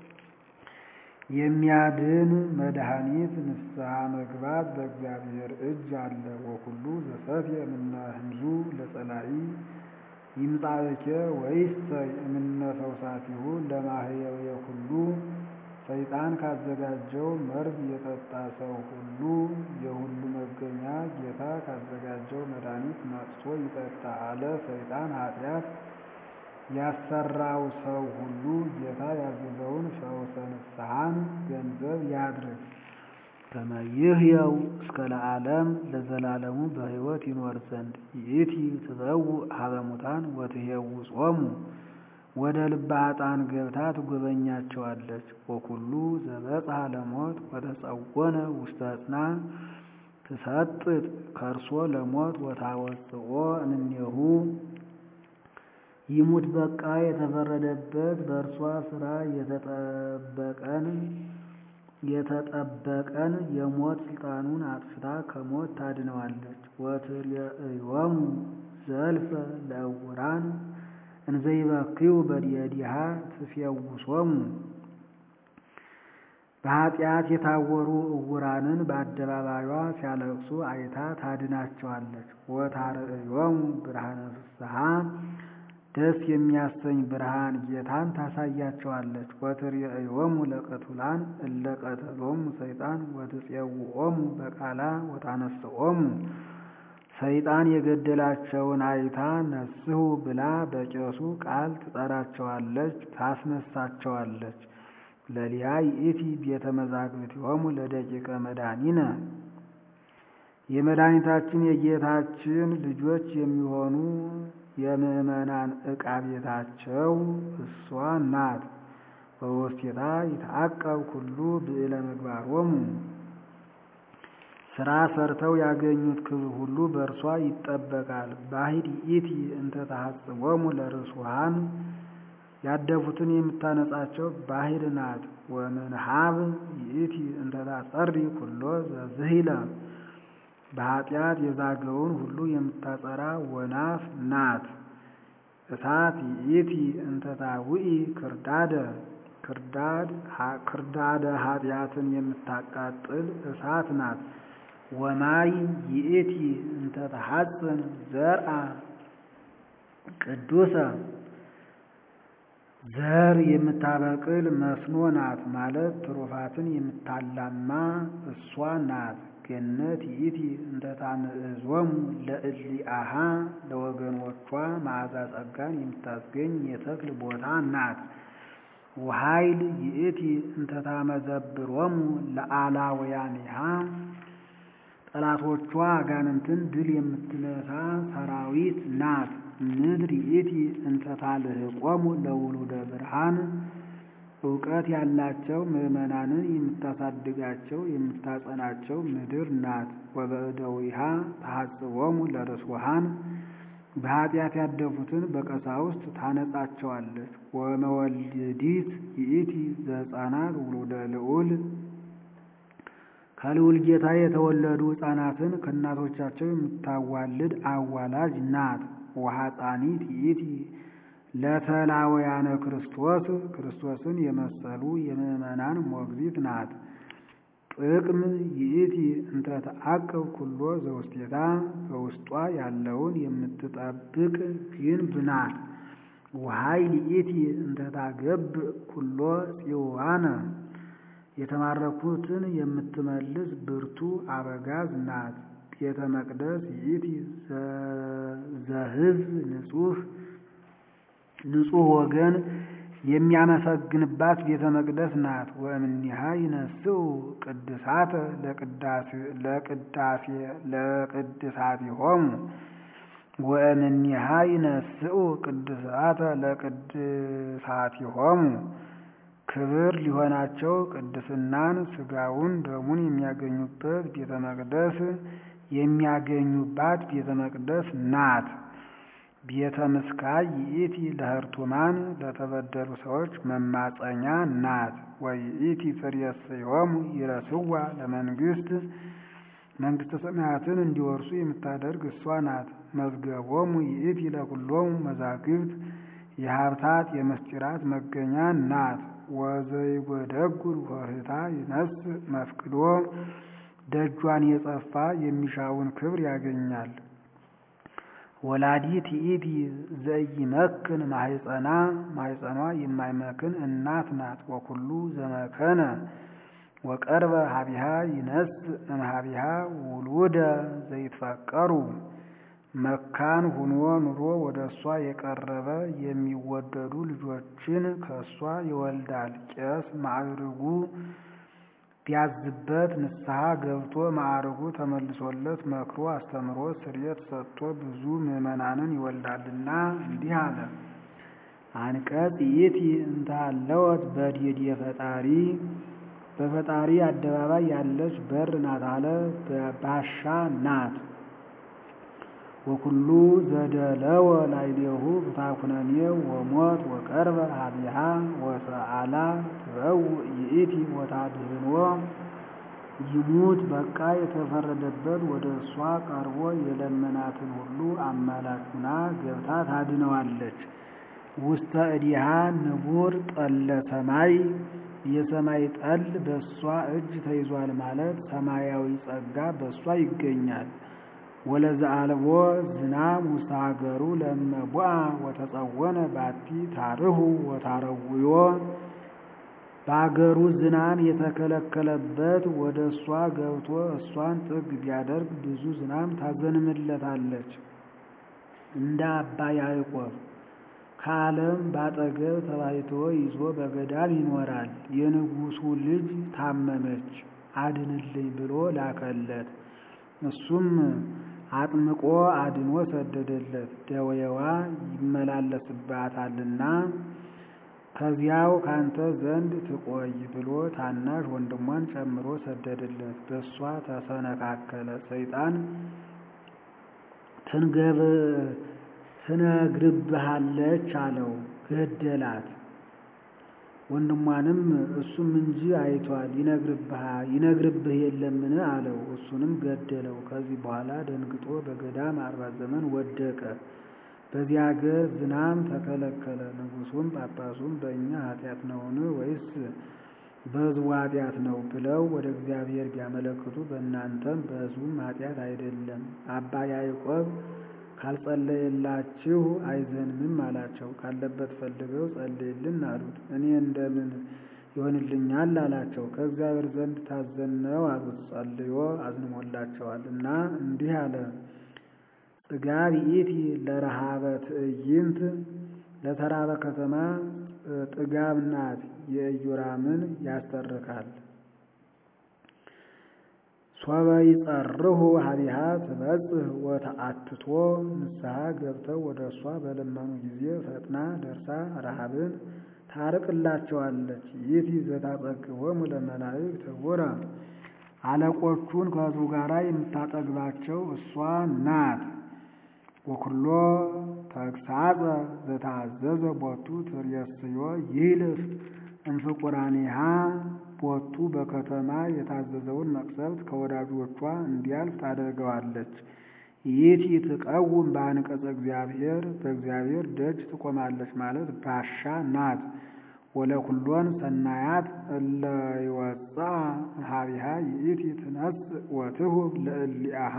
[SPEAKER 1] የሚያድን መድኃኒት ንስሐ መግባት በእግዚአብሔር እጅ አለ። ወኩሉ ዘሰትየ እምነ ህምዙ ለጸላኢ ይምጻእኬ ወይሰ እምነ ፈውሳቲሁ ለማህየው ሁሉ ሰይጣን ካዘጋጀው መርዝ የጠጣ ሰው ሁሉ የሁሉ መገኛ ጌታ ካዘጋጀው መድኃኒት ነቅሶ ይጠጣ አለ። ሰይጣን ኃጢአት ያሰራው ሰው ሁሉ ጌታ ያዘዘውን ፈውሰ ንስሐን ገንዘብ ያድርግ። ከመይህየው እስከ ለዓለም ለዘላለሙ በሕይወት ይኖር ዘንድ ይእቲ ትበውእ ሀበ ሙታን ወትሄውጾሙ ወደ ልበ ኃጥአን ገብታ ትጎበኛቸዋለች። ወኩሉ ዘበጽሐ ለሞት ወተጸወነ ውስተ ዕፅና ትሰጥጥ ከርሶ ለሞት ወታወፅኦ እምኔሁ ይሙት በቃ የተፈረደበት በእርሷ ስራ የተጠበቀን የተጠበቀን የሞት ስልጣኑን አጥፍታ ከሞት ታድነዋለች። ወትሬእዮሙ ዘልፈ ለዕውራን እንዘይበክዩ በዲዲሃ ትፌውሶሙ በኃጢአት የታወሩ ዕውራንን በአደባባዩዋ ሲያለቅሱ አይታ ታድናቸዋለች። ወታርእዮሙ ብርሃነ ፍስሐ ደስ የሚያሰኝ ብርሃን ጌታን ታሳያቸዋለች። ወትሬእዮሙ ለቀቱላን እለ ቀተሎሙ ሰይጣን ወትጼውዖሙ በቃላ ወታነስኦሙ ሰይጣን የገደላቸውን አይታ ነስሑ ብላ በቄሱ ቃል ትጠራቸዋለች፣ ታስነሳቸዋለች። ለሊያ ይእቲ ቤተ መዛግብቲሆሙ ለደቂቀ መድኃኒነ የመድኃኒታችን የጌታችን ልጆች የሚሆኑ የምእመናን ዕቃ ቤታቸው እሷ ናት። በውስቴታ ይትዐቀብ ኩሉ ብዕለ ምግባሮሙ ስራ ሰርተው ያገኙት ክብር ሁሉ በእርሷ ይጠበቃል። ባሕድ ይእቲ እንተ ተሐጽቦሙ ለርሱሃን ያደፉትን የምታነጻቸው ባሕድ ናት። ወምንሃብ ይእቲ እንተ ታጸሪ ኩሎ ዘዝሂለ በኃጢአት የዛገውን ሁሉ የምታጸራ ወናፍ ናት። እሳት ይእቲ እንተ ታውኢ ክርዳደ ክርዳድ ክርዳደ ኃጢአትን የምታቃጥል እሳት ናት። ወማይ ይእቲ እንተ ተሐጽን ዘርአ ቅዱሰ ዘር የምታበቅል መስኖ ናት ማለት ትሩፋትን የምታላማ እሷ ናት። ገነት ይእቲ እንተ ታምዕዞሙ ለእሊአሃ ለወገኖቿ መዓዛ ጸጋን የምታስገኝ የተክል ቦታ ናት። ወኃይል ይእቲ እንተ ታመዘብሮሙ ለአላውያኒሃ ጠላቶቿ አጋንንትን ድል የምትነሳ ሰራዊት ናት። ምድር ይእቲ እንተ ታልህቆሙ ለውሉደ ብርሃን እውቀት ያላቸው ምዕመናንን የምታሳድጋቸው የምታጸናቸው ምድር ናት። ወበእደዊሃ ተሐጽቦሙ ለርስዋሃን በኃጢአት ያደፉትን በቀሳውስት ታነጻቸዋለች። ወመወልዲት ይእቲ ዘሕፃናት ውሉደ ልዑል ከልዑል ጌታ የተወለዱ ሕፃናትን ከእናቶቻቸው የምታዋልድ አዋላጅ ናት። ወሐፃኒት ይእቲ ለተላወያነ ክርስቶስ ክርስቶስን የመሰሉ የምዕመናን ሞግዚት ናት። ጥቅም ይእቲ እንተ ተአቅብ ኩሎ ዘውስቴታ በውስጧ ያለውን የምትጠብቅ ግንብ ናት። ወኃይል ይእቲ እንተ ታገብ ኩሎ ጽዋነ የተማረኩትን የምትመልስ ብርቱ አበጋዝ ናት። ቤተ መቅደስ ይእቲ ዘሕዝብ ንጹሕ ንጹሕ ወገን የሚያመሰግንባት ቤተ መቅደስ ናት። ወእምኒሃ ይነስኡ ቅድሳተ ለቅድሳቲሆሙ ወእምኒሃ ይነስኡ ቅድሳተ ለቅድሳቲሆሙ ክብር ሊሆናቸው ቅድስናን ሥጋውን ደሙን የሚያገኙበት ቤተ መቅደስ የሚያገኙባት ቤተ መቅደስ ናት። ቤተ ምስካይ ይእቲ ለህርቱማን ለተበደሉ ሰዎች መማፀኛ ናት። ወይእቲ ትሬስዮሙ ይረስዋ ለመንግስት መንግስተ ሰማያትን እንዲወርሱ የምታደርግ እሷ ናት። መዝገቦሙ ይእቲ ለኩሎሙ መዛግብት የሀብታት የምስጢራት መገኛ ናት። ወዘይጎደጉል ወህታ ይነስ መፍቅዶ ደጇን የጸፋ የሚሻውን ክብር ያገኛል። ወላዲት ይእቲ ዘይመክን ማህፀና ማህፀኗ የማይመክን እናት ናት። ወኩሉ ዘመከነ ወቀርበ ሀቢሃ ይነስ እምሀቢሃ ውሉደ ዘይትፈቀሩ መካን ሁኖ ኑሮ ወደ እሷ የቀረበ የሚወደዱ ልጆችን ከእሷ ይወልዳል። ቄስ ማዕርጉ ቢያዝበት ንስሐ ገብቶ ማዕርጉ ተመልሶለት መክሮ አስተምሮ ስርየት ሰጥቶ ብዙ ምዕመናንን ይወልዳልና እንዲህ አለ። አንቀጽ ይእቲ እንታለወት በዲድ የፈጣሪ በፈጣሪ አደባባይ ያለች በር ናት አለ። ባሻ ናት። ወኩሉ ዘደለወ ላዕሌሁ ብታኩነኔ ወሞት ወቀርበ ሀቢሃ ወሰአላ ትበውእ ይእቲ ወታድህኖ ይሙት በቃ የተፈረደበት ወደ እሷ ቀርቦ የለመናትን ሁሉ አማላጅ ሁና ገብታ ታድነዋለች። ውስተ እዲሃ ንቡር ጠለ ሰማይ የሰማይ ጠል በእሷ እጅ ተይዟል ማለት ሰማያዊ ጸጋ በእሷ ይገኛል። ወለዘአልቦ ዝናም ውስተ ሀገሩ ለመቧ ወተጸወነ ባቲ ታርሁ ወታረውዮ በአገሩ ዝናም የተከለከለበት ወደ እሷ ገብቶ እሷን ጥግ ቢያደርግ ብዙ ዝናም ታዘንምለታለች። እንደ አባ ያዕቆብ ከዓለም ባጠገብ ተባይቶ ይዞ በገዳም ይኖራል። የንጉሡ ልጅ ታመመች፣ አድንልኝ ብሎ ላከለት። እሱም አጥምቆ አድኖ ሰደደለት። ደዌዋ ይመላለስባታልና ከዚያው ካንተ ዘንድ ትቆይ ብሎ ታናሽ ወንድሟን ጨምሮ ሰደደለት። በእሷ ተሰነካከለ። ሰይጣን ትንገብ ትነግርብሃለች አለው። ገደላት። ወንድሟንም እሱም እንጂ አይቷል ይነግርብህ የለምን አለው። እሱንም ገደለው። ከዚህ በኋላ ደንግጦ በገዳም አርባ ዘመን ወደቀ። በዚህ አገር ዝናም ተከለከለ። ንጉሡም ጳጳሱም በእኛ ኃጢአት ነውን ወይስ በሕዝቡ ኃጢአት ነው ብለው ወደ እግዚአብሔር ቢያመለክቱ በእናንተም በሕዝቡም ኃጢአት አይደለም። አባ ያዕቆብ ካልጸለየላችሁ አይዘንምም አላቸው። ካለበት ፈልገው ጸልይልን አሉት። እኔ እንደምን ይሆንልኛል አላቸው። ከእግዚአብሔር ዘንድ ታዘነው አሉት። ጸልዮ አዝንሞላቸዋል እና እንዲህ አለ። ጽጋብ ይእቲ ለረሃበ ትዕይንት ለተራበ ከተማ ጥጋብ ናት። የኢዮራምን ያስተርካል። ሶበ ይጸርሁ ሀቢሃ ትበጽሕ ወተአትቶ ንስሐ ገብተው ወደ እሷ በለመኑ ጊዜ ፈጥና ደርሳ ረሃብን ታርቅላቸዋለች። ይእቲ ዘታጸግቦሙ ለመላእክት ዕውረ አለቆቹን ከሕዝቡ ጋር የምታጠግባቸው እሷ ናት። ወኩሎ ተግሳጸ ዘታዘዘ ቦቱ ትርእስዮ ይልፍ እምፍቁራኒሃ ቦቱ በከተማ የታዘዘውን መቅሰፍት ከወዳጆቿ እንዲያልፍ ታደርገዋለች። ይእቲ ትቀውም በአንቀጸ እግዚአብሔር በእግዚአብሔር ደጅ ትቆማለች ማለት ባሻ ናት። ወለኩሎን ሰናያት እለ ይወፅአ እምኀቢሃ ይእቲ ትነስእ ወትሁብ ለእሊአሃ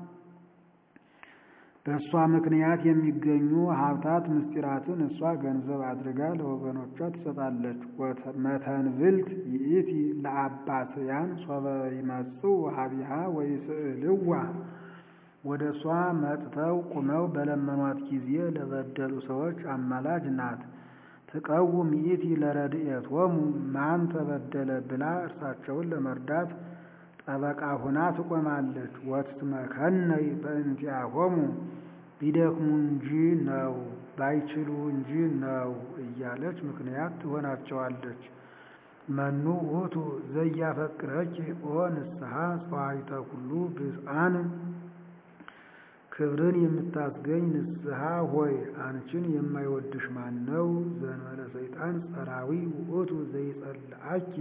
[SPEAKER 1] በእሷ ምክንያት የሚገኙ ሀብታት ምስጢራትን እሷ ገንዘብ አድርጋ ለወገኖቿ ትሰጣለች። መተንብልት ይእቲ ለአባስያን ሶበ ይመጽኡ ሀቢሃ ወይስእልዋ ወደ እሷ መጥተው ቁመው በለመኗት ጊዜ ለበደሉ ሰዎች አማላጅ ናት። ትቀውም ይእቲ ለረድኤቶሙ ማን ተበደለ ብላ እርሳቸውን ለመርዳት ጠበቃ ሁና ትቆማለች። ወትትመከነይ በእንቲአሆሙ ቢደክሙ እንጂ ነው ባይችሉ እንጂ ነው እያለች ምክንያት ትሆናቸዋለች። መኑ ውእቱ ዘያፈቅረኪ ኦ ንስሐ ጸዋይተ ኩሉ ብፅዓን ክብርን የምታስገኝ ንስሐ ሆይ አንቺን የማይወድሽ ማን ነው? ዘእንበለ ሰይጣን ጸራዊ ውእቱ ዘይጸልአኪ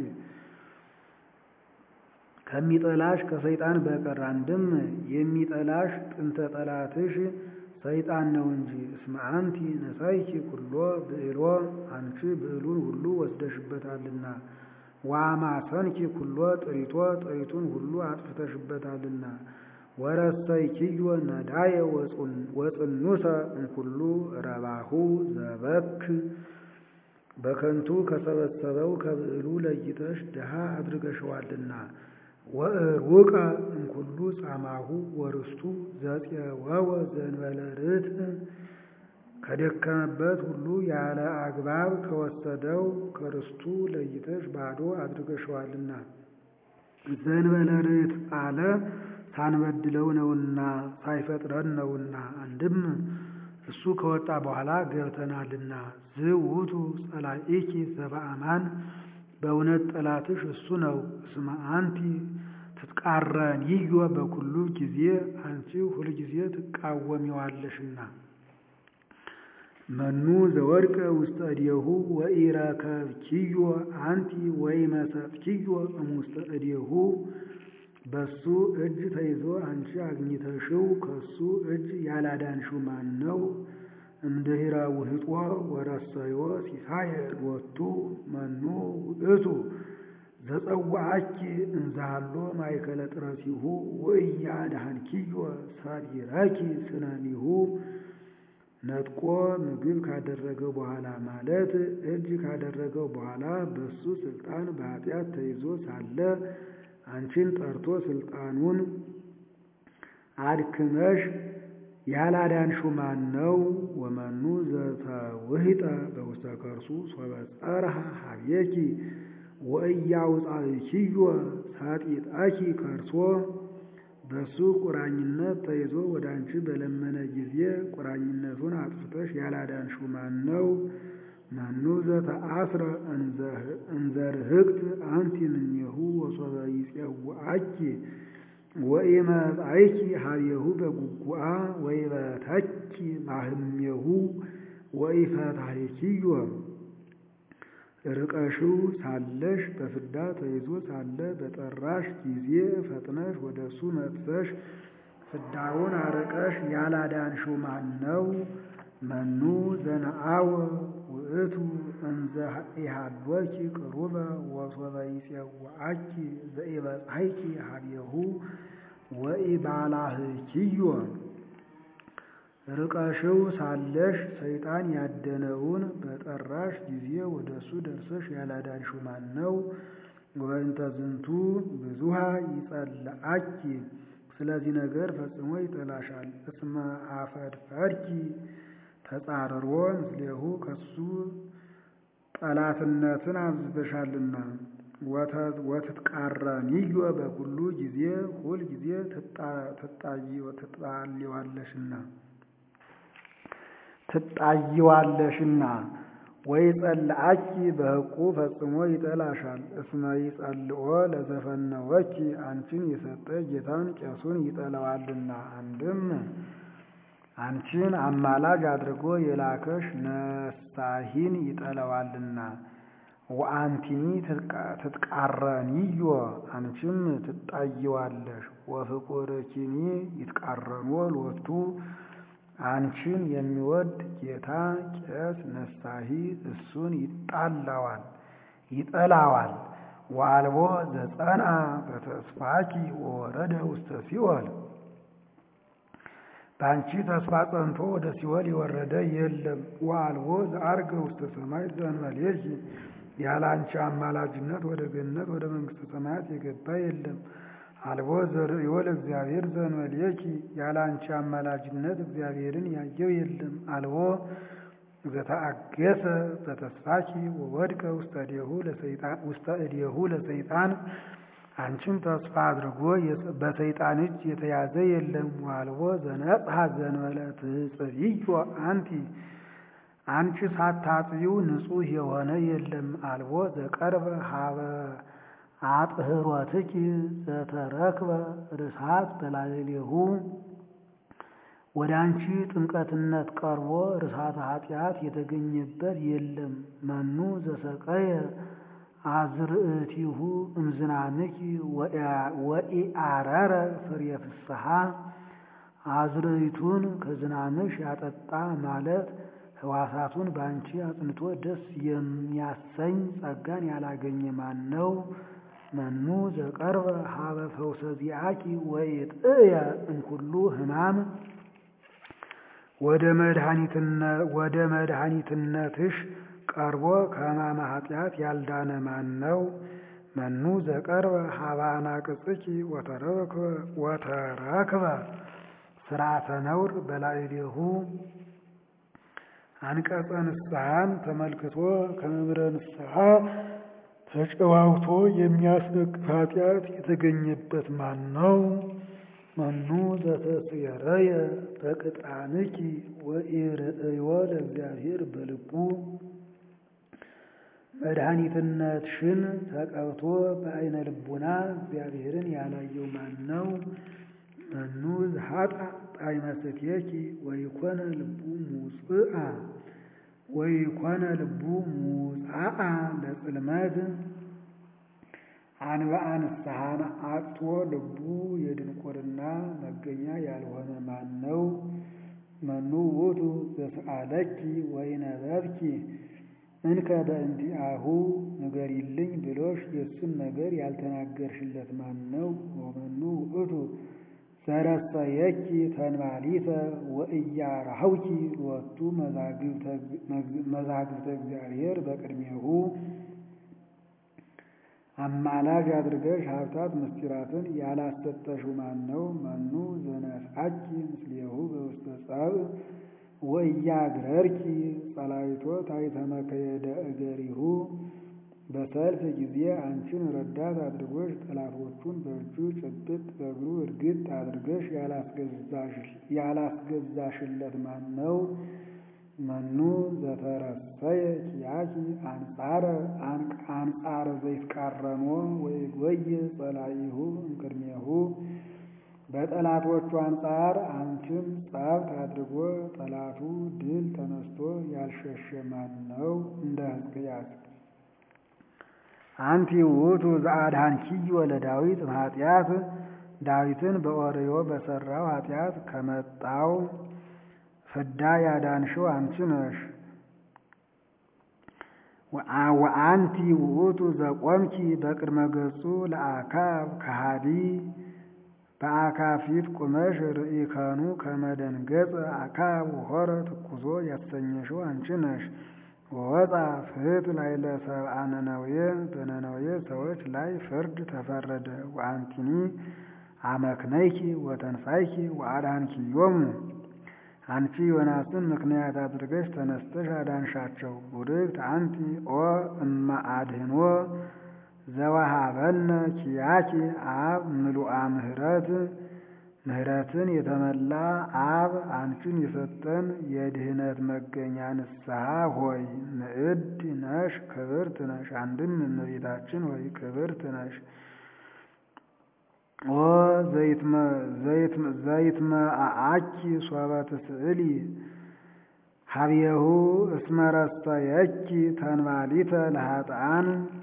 [SPEAKER 1] ከሚጠላሽ ከሰይጣን በቀር አንድም የሚጠላሽ ጥንተ ጠላትሽ ሰይጣን ነው እንጂ። እስመ አንቲ ነሳይኪ ኩሎ ብዕሎ አንቺ ብዕሉን ሁሉ ወስደሽበታልና። ዋማሰንኪ ኩሎ ጥሪቶ ጥሪቱን ሁሉ አጥፍተሽበታልና። ወረሰይኪዮ ነዳየ ወጽኑሰ እምኩሉ ረባሁ ዘበክ በከንቱ ከሰበሰበው ከብዕሉ ለይተሽ ድሃ አድርገሸዋልና። ወእሩቀ እምኩሉ ጻማሁ ወርስቱ ዘፄወወ ዘእንበለ ርትዕ ከደከመበት ሁሉ ያለ አግባብ ከወሰደው ከርስቱ ለይተሽ ባዶ አድርገሸዋልና። ዘእንበለ ርትዕ አለ ሳንበድለው ነውና ሳይፈጥረን ነውና። አንድም እሱ ከወጣ በኋላ ገብተናልና። ዝውቱ ጸላኢኪ ዘበአማን በእውነት ጠላትሽ እሱ ነው። እስመ አንቲ ትትቃረንዮ በኩሉ ጊዜ አንቺ ሁልጊዜ ትቃወሚዋለሽና። መኑ ዘወድቀ ውስተ እዴሁ ወኢረከብኪዮ አንቲ ወኢመሰጥኪዮ እሙስተ እዴሁ በሱ እጅ ተይዞ አንቺ አግኝተሽው ከሱ እጅ ያላዳንሽው ማን ነው? እምድኅረ ውህጦ ወረሰዮ ሲሳየ ሎቱ መኑ ውእቱ ዘጸዋዐኪ እንዛሎ ማእከለ ጥረሲሁ ወኢያድኀንኪዮ ሰሪረኪ ስነኒሁ ነጥቆ ምግብ ካደረገው በኋላ ማለት እጅ ካደረገው በኋላ በሱ ስልጣን በኃጢአት ተይዞ ሳለ አንቺን ጠርቶ ስልጣኑን አድክመሽ ያላዳንሽው ማን ነው? ወመኑ ዘተውህጠ በውስተ ከርሱ ሶበ ጸርሐ ሀቤኪ ወእያውፃእኪዮ ሳጢጣኪ ከርሶ በሱ ቁራኝነት ተይዞ ወደ አንቺ በለመነ ጊዜ ቁራኝነቱን አጥፍተሽ ያላዳንሽው ማን ነው? መኑ ዘተአስረ እንዘርህቅት አንቲ እምኔሁ ወሶበ ይፄውዐኪ ወኢመጻእኪ ሀቤሁ በጉጉአ ወኢበተኪ ማህሜሁ ወኢፈታሕኪዮ ርቀሽው ሳለሽ በፍዳ ተይዞ ሳለ በጠራሽ ጊዜ ፈጥነሽ ወደ እሱ መጥተሽ ፍዳውን አርቀሽ ያላዳንሽው ማን ነው? መኑ ዘነአወ ውእቱ እንዘ ኢሃሎኪ ቅሩበ ወሶበ ይፄውዐኪ ዘኢበጽሐኪ ሀቤሁ ወኢባላህኪዮ ርቀሽው ሳለሽ ሰይጣን ያደነውን በጠራሽ ጊዜ ወደ እሱ ደርሰሽ ያላዳንሽው ማን ነው? ወበእንተ ዝንቱ ብዙሃ ይጸልአኪ ስለዚህ ነገር ፈጽሞ ይጠላሻል። እስመ አፈድፈድኪ ተጻርሮ ምስሌሁ ከሱ ጠላትነትን አብዝተሻልና። ወትትቃረኒዮ በኩሉ ጊዜ ሁል ጊዜ ትጣሊዋለሽና ትጣይዋለሽና ወይ ጸልአኪ በሕቁ ፈጽሞ ይጠላሻል። እስመ ይጸልኦ ለዘፈነወኪ አንቺን የሰጠ ጌታን ቄሱን ይጠላዋልና። አንድም አንቺን አማላጅ አድርጎ የላከሽ ነሳሂን ይጠላዋልና። ወአንቲኒ ትትቃረኒዮ አንቺም ትጣይዋለሽ። ወፍቁርኪኒ ይትቃረኖ ሎቱ አንቺን የሚወድ ጌታ ቄስ ነሳሂ እሱን ይጣላዋል ይጠላዋል። ወአልቦ ዘጸንዐ በተስፋኪ ወወረደ ውስተ ሲኦል በአንቺ ተስፋ ጸንቶ ወደ ሲኦል የወረደ የለም። ወአልቦ ዘዐርገ ውስተ ሰማይ ዘእንበሌኪ ያለ አንቺ አማላጅነት ወደ ገነት ወደ መንግሥተ ሰማያት የገባ የለም። አልቦ ዘርእዮ ለእግዚአብሔር ዘእንበሌኪ ያለ አንቺ አማላጅነት እግዚአብሔርን ያየው የለም። አልቦ ዘተአገሰ በተስፋኪ ወወድቀ ውስተ እዴሁ ለሰይጣን አንቺን ተስፋ አድርጎ በሰይጣን እጅ የተያዘ የለም። ዋልቦ ዘነጽሐ ዘእንበለ ትጽብዮ አንቲ አንቺ ሳታጥቢው ንጹሕ የሆነ የለም። አልቦ ዘቀርበ ሀበ አጥህሮትኪ ዘተረክበ ርሳት በላዕሌሁ ወደ አንቺ ጥምቀትነት ቀርቦ ርሳተ ኃጢአት የተገኘበት የለም። መኑ ዘሰቀየ አዝርእቲሁ እምዝናንኪ ወኢአረረ ፍሬ ፍስሐ አዝርእቱን ከዝናንሽ ያጠጣ ማለት ሕዋሳቱን በአንቺ አጽንቶ ደስ የሚያሰኝ ጸጋን ያላገኘ ማን ነው? መኑ ዘቀርበ ሀበ ፈውሰ ዚአኪ ወኢጥእየ እምኩሉ ሕማም ወደ መድኃኒትነትሽ ቀርቦ ከሕማመ ኃጢአት ያልዳነ ማን ነው? መኑ ዘቀርበ ሀበ አናቅጽኪ ወተረክበ ስርዓተ ነውር በላዕሌሁ አንቀጸ ንስሐን ተመልክቶ ከመምህረ ንስሐ ተጨዋውቶ የሚያስነቅፍ ኃጢአት የተገኘበት ማን ነው? መኑ ዘተስየረየ በቅጣንኪ ወኢርእዮ ለእግዚአብሔር በልቡ መድኃኒትነትሽን ተቀብቶ በአይነ ልቡና እግዚአብሔርን ያላየው ማን ነው? መኑ ዘሀጣ ጣዕመ ስትየኪ ወይኮነ ልቡ ሙጽአ ወይኮነ ልቡ ሙጻአ ለጽልመት አንብአ ንስሐን አጥቶ ልቡ የድንቁርና መገኛ ያልሆነ ማን ነው? መኑ ውእቱ ዘሰአለኪ ወይነበብኪ እንከ በእንቲአሁ ንገሪልኝ ብሎሽ የእሱን ነገር ያልተናገርሽለት ማን ነው? ወመኑ ውእቱ ዘረሰየኪ ተንባሊተ ወእያራህውኪ ሎቱ መዛግብተ እግዚአብሔር በቅድሜሁ አማላጅ አድርገሽ ሀብታት ምስጢራትን ያላሰጠሽው ማን ነው? መኑ ዘነስአኪ ምስሌሁ በውስተ ጸብእ ወእያግረርኪ ጸላይቶ ታይተመከየደ እገሪሁ በሰልፍ ጊዜ አንቺን ረዳት አድርጎሽ ጠላቶቹን በእጁ ጭብጥ በእግሩ እርግጥ አድርገሽ ያላስገዛሽለት ማን ነው? መኑ ዘተረሰየ ኪያኪ አንጻረ አንጻረ ዘይትቃረኖ ወይጎየ ጸላኢሁ እምቅድሜሁ በጠላቶቹ አንጻር አንቺን ጸብት አድርጎ ጠላቱ ድል ተነስቶ ያልሸሸ ማን ነው? እንደ ሕዝቅያስ አንቲ ውእቱ ዘአድኃንኪዮ ለዳዊት እምኃጢአት ዳዊትን በኦርዮ በሠራው ኃጢአት ከመጣው ፍዳ ያዳንሽው አንቺ ነሽ። ወአንቲ ውእቱ ዘቆምኪ በቅድመ ገጹ ለአካብ ከሃዲ በአካብ ፊት ቁመሽ ርኢከኑ ከመደንገጽ አካብ ወሖረ ትኩዞ ያሰኘሽው አንቺ ነሽ። ወወፃ ፍት ላይ ለሰብአ ነነዌ በነነዌ ሰዎች ላይ ፍርድ ተፈረደ። ወአንቲኒ አመክነይኪ ወተንሳይኪ ወአድኃንኪዮሙ አንቺ ዮናስን ምክንያት አድርገሽ ተነስተሽ አዳንሻቸው። ቡርክት አንቲ ኦ እመ አድህኖ ዘወሃበነ ኪያኪ አብ ምሉአ ምህረት ምህረትን የተመላ አብ አንቺን የሰጠን የድህነት መገኛ ንስሐ ሆይ ንዕድ ነሽ ክብርት ነሽ። አንድም እመቤታችን ሆይ ክብርት ነሽ። ኦ ዘይትመአኪ ሶበ ትስእሊ ሀብየሁ እስመረሰየኪ ተንባሊተ ለኃጥአን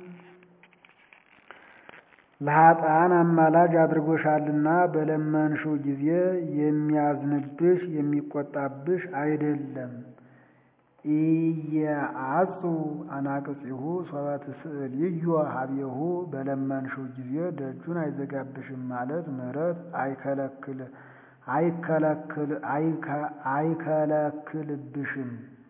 [SPEAKER 1] ለኃጥአን አማላጅ አድርጎሻልና በለመንሽው ጊዜ የሚያዝንብሽ የሚቆጣብሽ አይደለም። ኢየአጹ አናቅጺሁ ሶበ ትስእልዮ ሀብየሁ በለመንሽው ጊዜ ደጁን አይዘጋብሽም ማለት ምሕረት አይከለክል አይከለክል አይከለክልብሽም።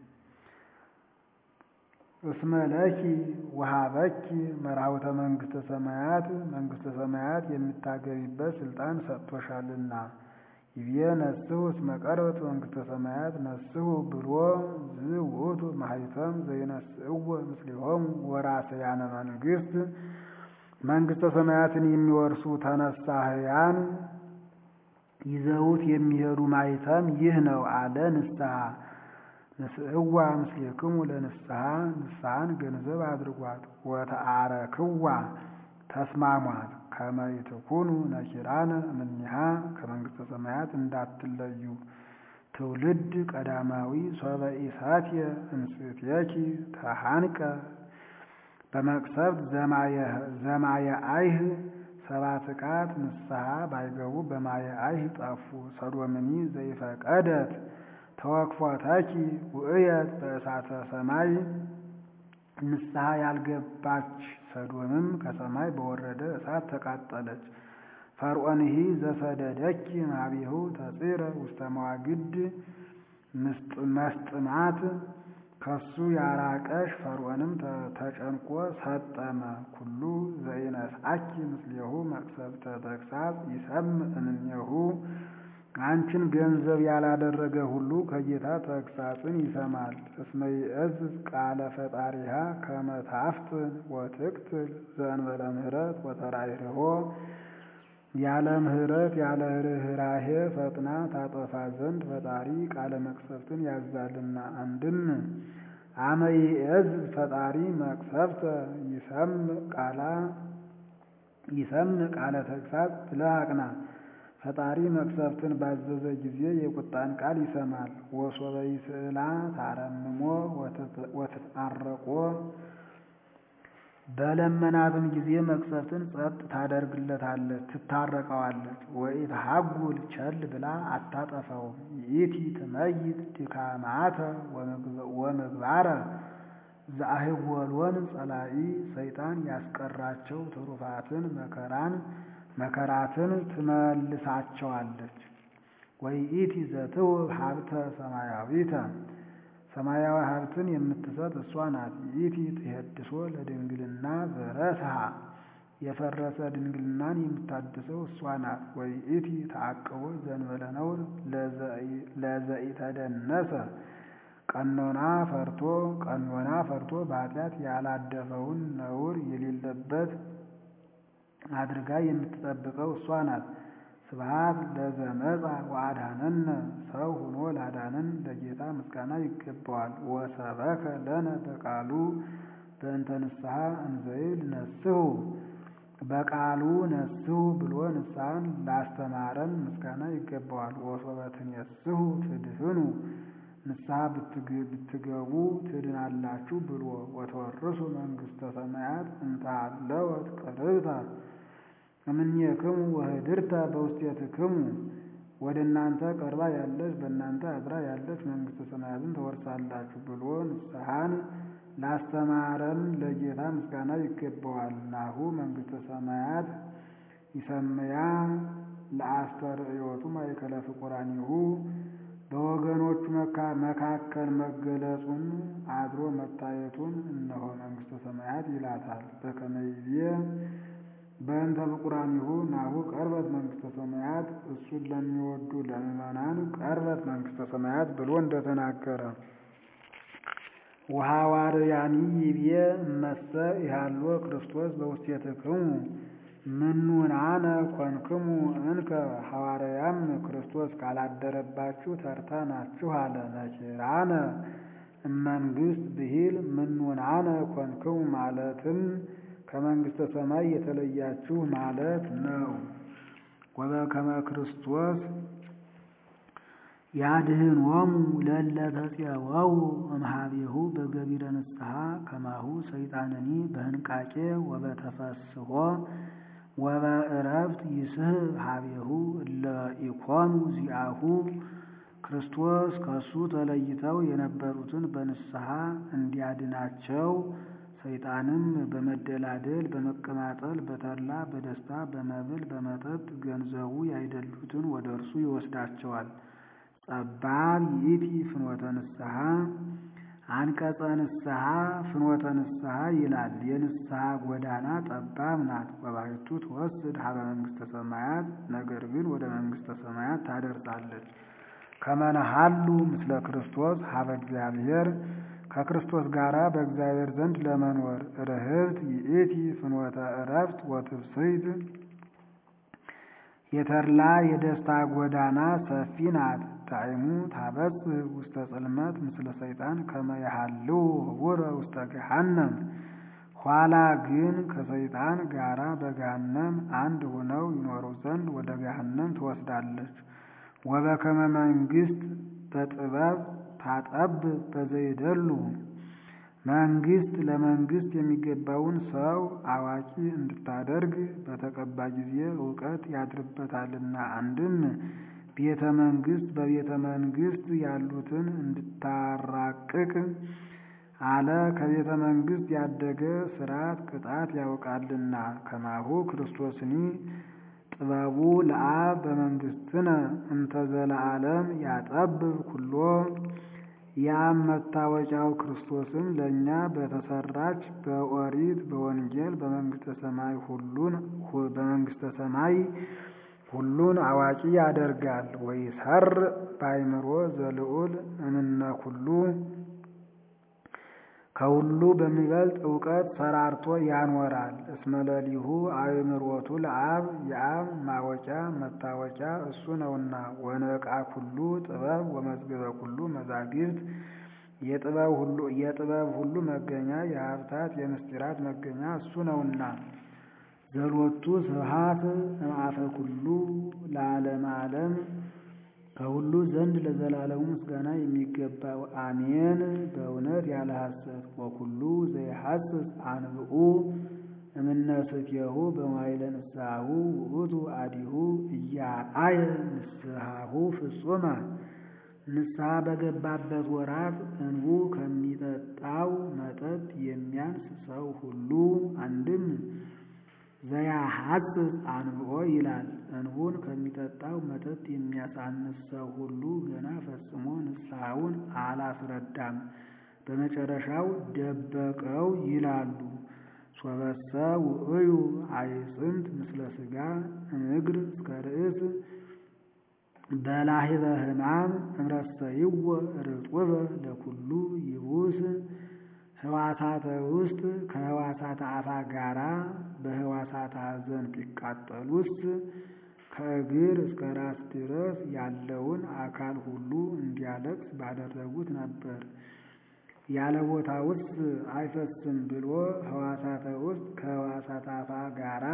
[SPEAKER 1] እስመ ለኪ ወሀበኪ መርሃውተ መንግሥተ ሰማያት መንግሥተ ሰማያት የምታገቢበት ስልጣን ሰጥቶሻልና። ይቤ ነስሑ እስመ ቀርበት መንግሥተ ሰማያት ነስሑ ብሎ ዝውእቱ ማኅተም ዘይነስእዎ ምስሌሆሙ ወራሰያነ መንግሥት መንግሥተ ሰማያትን የሚወርሱ ተነሳህያን ይዘውት የሚሄዱ ማኅተም ይህ ነው አለ። ንስሐ ንስእዋ ምስሌክሙ ለንስሐ ንስሐን ገንዘብ አድርጓት። ወተአረክዋ ተስማሟት ከመ ይትኩኑ ነኪራነ እምኔሃ ከመንግሥተ ሰማያት እንዳትለዩ። ትውልድ ቀዳማዊ ሶበ ኢሳትየ እንስትየኪ ተሃንቀ በመቅሰፍት ዘማየ አይህ ሰባት ቃት ንስሐ ባይገቡ በማየ አይህ ጠፉ። ሰዶምኒ ዘይፈቀደት ተወክፎተኪ ውእየት በእሳተ ሰማይ ንስሐ ያልገባች ሰዶምም ከሰማይ በወረደ እሳት ተቃጠለች። ፈርዖንሂ ዘሰደደኪ ማቢሁ ተጽረ ውስተ መዋግድ መስጥማት ከሱ ያራቀሽ ፈርዖንም ተጨንቆ ሰጠመ። ኩሉ ዘኢነስአኪ ምስሌሁ መቅሰፍተ ተግሣጽ ይሰምዕ እምኔሁ አንቺን ገንዘብ ያላደረገ ሁሉ ከጌታ ተግሣጽን ይሰማል። እስመ ይእዝዝ ቃለ ፈጣሪሃ ከመ ታፍጥን ወትቅትል ዘእንበለ ምሕረት ወተራይርሆ ያለ ምሕረት ያለ ርኅራሄ ፈጥና ታጠፋ ዘንድ ፈጣሪ ቃለ መቅሰፍትን ያዛልና። አንድም አመ ይእዝዝ ፈጣሪ መቅሰፍተ ይሰምዕ ቃላ ይሰምዕ ቃለ ተግሣጽ ብለህ አቅና። ፈጣሪ መቅሰፍትን ባዘዘ ጊዜ የቁጣን ቃል ይሰማል። ወሶበ ይስእላ ታረምሞ ወትትአረቆ በለመናትም ጊዜ መቅሰፍትን ጸጥ ታደርግለታለች፣ ትታረቀዋለች። ወኢትሐጉል ቸል ብላ አታጠፋውም። ይእቲ ትመይት ድካማተ ወምግባረ ዘአህወሎን ጸላኢ ሰይጣን ያስቀራቸው ትሩፋትን መከራን መከራትን ትመልሳቸዋለች። ወይኢቲ ዘትውብ ሀብተ ሰማያዊተ ሰማያዊ ሀብትን የምትሰጥ እሷ ናት። ይእቲ ትሄድሶ ለድንግልና ዘረስሃ የፈረሰ ድንግልናን የምታድሰው እሷ ናት። ወይኢቲ ተአቅቦ ዘእንበለ ነውር ለዘኢተደነሰ ቀኖና ፈርቶ ቀኖና ፈርቶ በኃጢአት ያላደፈውን ነውር የሌለበት አድርጋ የምትጠብቀው እሷ ናት። ስብሐት ለዘመጻ ወአድኀነነ ሰው ሆኖ ላዳነን ለጌታ ምስጋና ይገባዋል። ወሰበከ ለነ በቃሉ በእንተ ንስሐ እንዘይብል ነስሑ በቃሉ ነስሑ ብሎ ንስሐን ላስተማረን ምስጋና ይገባዋል። ወሶበ ትኔስሑ ትድህኑ ንስሐ ብትገቡ ትድናላችሁ ብሎ ወተወርሱ መንግሥተ ሰማያት እንተ ሀለወት ቅርብተ እምኔክሙ ወህድርተ በውስቴትክሙ ወደ እናንተ ቀርባ ያለች በእናንተ አድራ ያለች መንግሥተ ሰማያትን ተወርሳላችሁ ብሎ ንስሐን ላስተማረን ለጌታ ምስጋና ይገባዋል። ናሁ መንግሥተ ሰማያት ይሰመያ ለአስተርእዮቱ ማእከለ ፍቁራኒሁ በወገኖቹ መካከል መገለጹን አድሮ መታየቱን እነሆ መንግሥተ ሰማያት ይላታል። በከመ ይቤ በእንተ ፍቁራኒሁ ናሁ ቀርበት መንግሥተ ሰማያት እሱን ለሚወዱ ለምዕመናን ቀርበት መንግሥተ ሰማያት ብሎ እንደተናገረ ወሐዋርያኒ ይቤ እመሰ ኢሃሎ ክርስቶስ በውስቴትክሙ ምኑናነ ኮንክሙ እንከ ሐዋርያም ክርስቶስ ካላደረባችሁ ተርታ ናችሁ አለ። ነኪራነ እመንግሥት ብሂል ምኑናነ ኮንክሙ ማለትም ከመንግሥተ ሰማይ የተለያችሁ ማለት ነው። ወበከመ ክርስቶስ ያድኅኖሙ ለእለ ተፄወው እምኀቤሁ በገቢረ ንስሐ ከማሁ ሰይጣንኒ በህንቃቄ ወበተፈስሖ ወበዕረፍት ይስሕብ ኀቤሁ እለ ኢኮኑ ዚአሁ ክርስቶስ ከእሱ ተለይተው የነበሩትን በንስሐ እንዲያድናቸው ሰይጣንም በመደላደል በመቀማጠል በተድላ በደስታ በመብል በመጠጥ ገንዘቡ ያይደሉትን ወደ እርሱ ይወስዳቸዋል። ጸባብ ይእቲ ፍኖተ ንስሐ አንቀጸ ንስሐ ፍኖተ ንስሐ ይላል። የንስሐ ጎዳና ጠባብ ናት። ወባሕቱ ትወስድ ሀበ መንግሥተ ሰማያት ነገር ግን ወደ መንግሥተ ሰማያት ታደርሳለች። ከመነሃሉ ምስለ ክርስቶስ ሀበ እግዚአብሔር ከክርስቶስ ጋር በእግዚአብሔር ዘንድ ለመኖር ርህብት ይእቲ ፍኖተ ዕረፍት ወትብስይት የተድላ የደስታ ጎዳና ሰፊ ናት። ጣዕሙ ታበጽሕ ውስተ ጽልመት ምስለ ሰይጣን ከመ ያሃልው ህቡረ ውስተ ገሃነም። ኋላ ግን ከሰይጣን ጋራ በገሃነም አንድ ሆነው ይኖሩ ዘንድ ወደ ገሃነም ትወስዳለች። ወበከመ መንግሥት በጥበብ ታጠብ በዘይደሉ መንግሥት ለመንግሥት የሚገባውን ሰው አዋቂ እንድታደርግ በተቀባ ጊዜ እውቀት ያድርበታልና። አንድም ቤተ መንግሥት በቤተ መንግሥት ያሉትን እንድታራቅቅ አለ። ከቤተ መንግሥት ያደገ ሥርዓት ቅጣት ያውቃልና። ከማሁ ክርስቶስኒ ጥበቡ ለአብ በመንግሥትነ እንተ ዘለዓለም ያጠብብ ኩሎ ያም መታወቂያው ክርስቶስም ለእኛ በተሰራች በኦሪት በወንጌል በመንግሥተ ሰማይ ሁሉን በመንግሥተ ሰማይ ሁሉን አዋቂ ያደርጋል። ወይሰር በአእምሮ ዘልዑል እምነ ኩሉ ከሁሉ በሚበልጥ እውቀት ሰራርቶ ያኖራል። እስመለሊሁ አእምሮቱ ለአብ የአብ ማወቂያ መታወቂያ እሱ ነውና። ወነቃ ኩሉ ጥበብ ወመዝገበ ኩሉ መዛግብት የጥበብ ሁሉ መገኛ የሀብታት የምስጢራት መገኛ እሱ ነውና። ዘሎቱ ስብሐት እምአፈ ኩሉ ለዓለመ ዓለም ከሁሉ ዘንድ ለዘላለሙ ምስጋና የሚገባው አሜን። በእውነት ያለ ሐሰት ወኩሉ ዘይሐስስ አንብኡ እምነስትየሁ በማይለ ንስሐሁ ውእቱ አዲሁ እያአየ ንስሐሁ ፍጹመ ንስሐ በገባበት ወራት እንቡ ከሚጠጣው መጠጥ የሚያንስ ሰው ሁሉ አንድም ዘያሐጽጽ አንብኦ ይላል። እንቡን ከሚጠጣው መጠጥ የሚያሳንስ ሰው ሁሉ ገና ፈጽሞ ንስሐውን አላስረዳም፣ በመጨረሻው ደበቀው ይላሉ። ሶበሰ ውእዩ አይጽምት ምስለ ሥጋ እምእግር እስከ ርእስ በላሂበ ሕማም እምረሰይዎ ርጡበ ለኩሉ ይቡስ ህዋሳተ ውስጥ ከህዋሳተ አፋ ጋራ በህዋሳተ ሐዘን ቢቃጠሉስ ከእግር እስከ ራስ ድረስ ያለውን አካል ሁሉ እንዲያለቅስ ባደረጉት ነበር። ያለ ቦታ ውስጥ አይፈስም ብሎ ህዋሳተ ውስጥ ከህዋሳተ አፋ ጋራ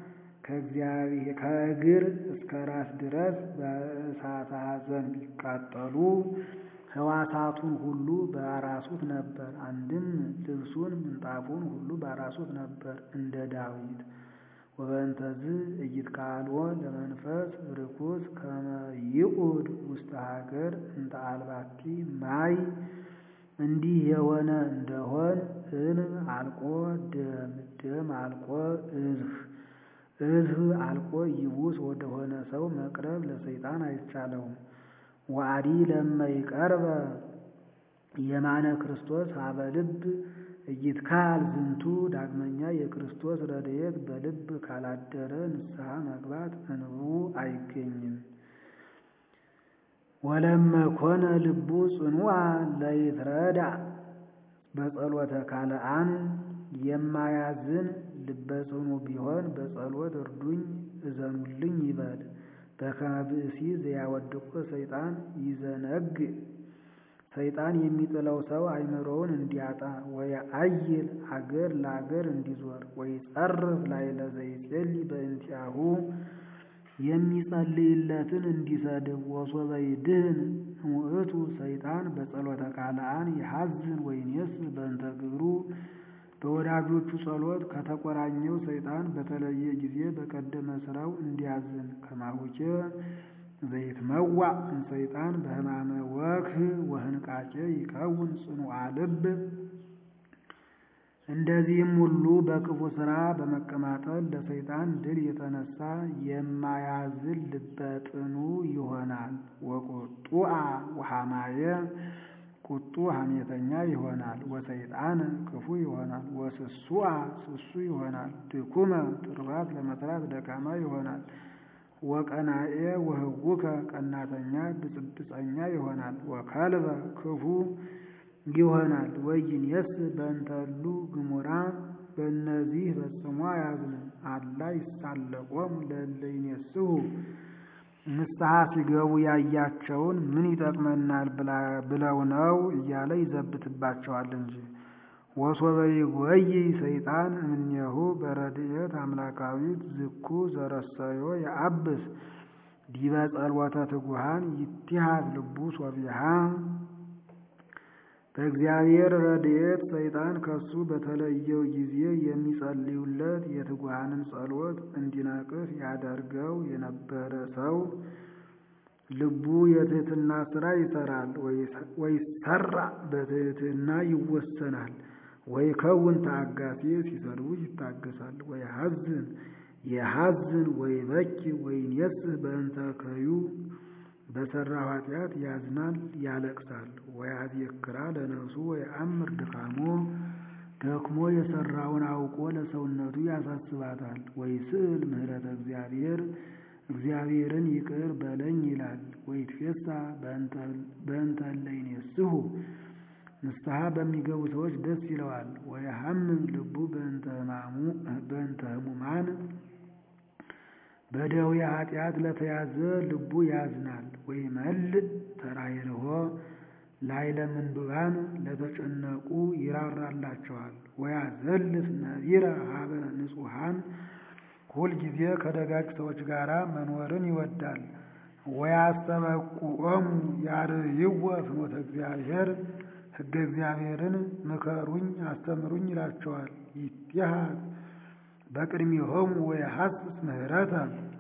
[SPEAKER 1] ከእግር እስከ ራስ ድረስ በእሳተ ሐዘን ቢቃጠሉ ህዋሳቱን ሁሉ ባራሱት ነበር። አንድም ልብሱን ምንጣፉን ሁሉ ባራሱት ነበር እንደ ዳዊት። ወበእንተዝ ኢይትከሀልዎ ለመንፈስ ርኩስ ከመ ይቁድ ውስተ ሀገር እንተ አልባቲ ማይ እንዲህ የሆነ እንደሆን እንብ አልቆ ደም ደም አልቆ እዝህ እዝህ አልቆ ይቡስ ወደሆነ ሰው መቅረብ ለሰይጣን አይቻለውም። ዋዲ ለመይቀርበ የማነ ክርስቶስ ሀበ ልብ እይትካል ዝንቱ ዳግመኛ የክርስቶስ ረድኤት በልብ ካላደረ ንስሐ መግባት እንቡ አይገኝም። ወለመ ኮነ ልቡ ጽኑዓ ለይትረዳ በጸሎተ ካልአን የማያዝን ልበጽኑ ቢሆን በጸሎት እርዱኝ እዘኑልኝ ይበል። በከመ ብእሲ ዘያወድቆ ሰይጣን ይዘነግ ሰይጣን የሚጥለው ሰው አእምሮውን እንዲያጣ ወየአይል አገር ለአገር እንዲዞር ወይጸርፍ ላዕለ ዘይጼሊ በእንቲአሁ የሚጸልይለትን እንዲሰድብ ወሶበ ይድህን እሙእቱ ሰይጣን በጸሎተ ካልአን ይሐዝን ወይኔስ በእንተ ግብሩ በወዳጆቹ ጸሎት ከተቆራኘው ሰይጣን በተለየ ጊዜ በቀደመ ስራው እንዲያዝን ከማሁኬ ዘይትመዋዕ እምሰይጣን በሕማመ ወክህ ወህንቃቄ ይከውን ጽኑዓ ልብ እንደዚህም ሁሉ በክፉ ሥራ በመቀማጠል ለሰይጣን ድል የተነሳ የማያዝን ልበ ጥኑ ይሆናል። ወቁጡአ ወሐማየ ቁጡ ሐሜተኛ ይሆናል። ወሰይጣን ክፉ ይሆናል። ወስሱአ ስሱ ይሆናል። ድኩመ ትሩፋት ለመስራት ደካማ ይሆናል። ወቀናኤ ወህውከ ቀናተኛ ብፅብፀኛ ይሆናል። ወከልበ ክፉ ይሆናል። ወይንየስ በእንተሉ ግሙራ በእነዚህ ፈጽሞ አያዝንም። አላ ይሳለቆም ለእለ ይኔስሑ ንስሐ ሲገቡ ያያቸውን ምን ይጠቅመናል ብለው ነው እያለ ይዘብትባቸዋል እንጂ። ወሶበ ይጎይ ሰይጣን እምኔሁ በረድኤት አምላካዊት ዝኩ ዘረሰዮ የአብስ ዲበ ጸልወተ ትጉሃን ይትሃት ልቡ ሶቢሃ በእግዚአብሔር ረድኤት ሰይጣን ከሱ በተለየው ጊዜ የሚጸልዩለት የትጉሃንን ጸሎት እንዲነቅፍ ያደርገው የነበረ ሰው ልቡ የትህትና ስራ ይሰራል፣ ወይሰራ በትህትና ይወሰናል። ወይከውን ተአጋሴ ሲሰድቡት ይታገሳል። ወይሐዝን የሐዝን ወይበኪ ወይኔስህ በእንተ ከዩ በሰራው ኃጢአት ያዝናል፣ ያለቅሳል። ወያዜክራ ለነፍሱ ወየአምር ድካሞ ደክሞ የሰራውን አውቆ ለሰውነቱ ያሳስባታል። ወይስእል ምህረተ እግዚአብሔር እግዚአብሔርን ይቅር በለኝ ይላል። ወይትፌሳ በእንተ እለ ይኔስሑ ንስሐ በሚገቡ ሰዎች ደስ ይለዋል። ወየሐምም ልቡ በእንተ ሕሙማን በደዌ ኃጢአት ለተያዘ ልቡ ያዝናል። ወይመልእ ተራይርሆ ላዕለ ምንዱባን ለተጨነቁ ይራራላቸዋል። ወያዘልፍ ነቢረ ሀበ ንጹሐን ሁልጊዜ ከደጋግ ሰዎች ጋር መኖርን ይወዳል። ወያስተበቁዖሙ ያርይዎ ፍኖተ እግዚአብሔር ሕገ እግዚአብሔርን ምከሩኝ አስተምሩኝ ይላቸዋል። ይትሃት በቅድሚሆሙ ወየሐስስ ምህረተ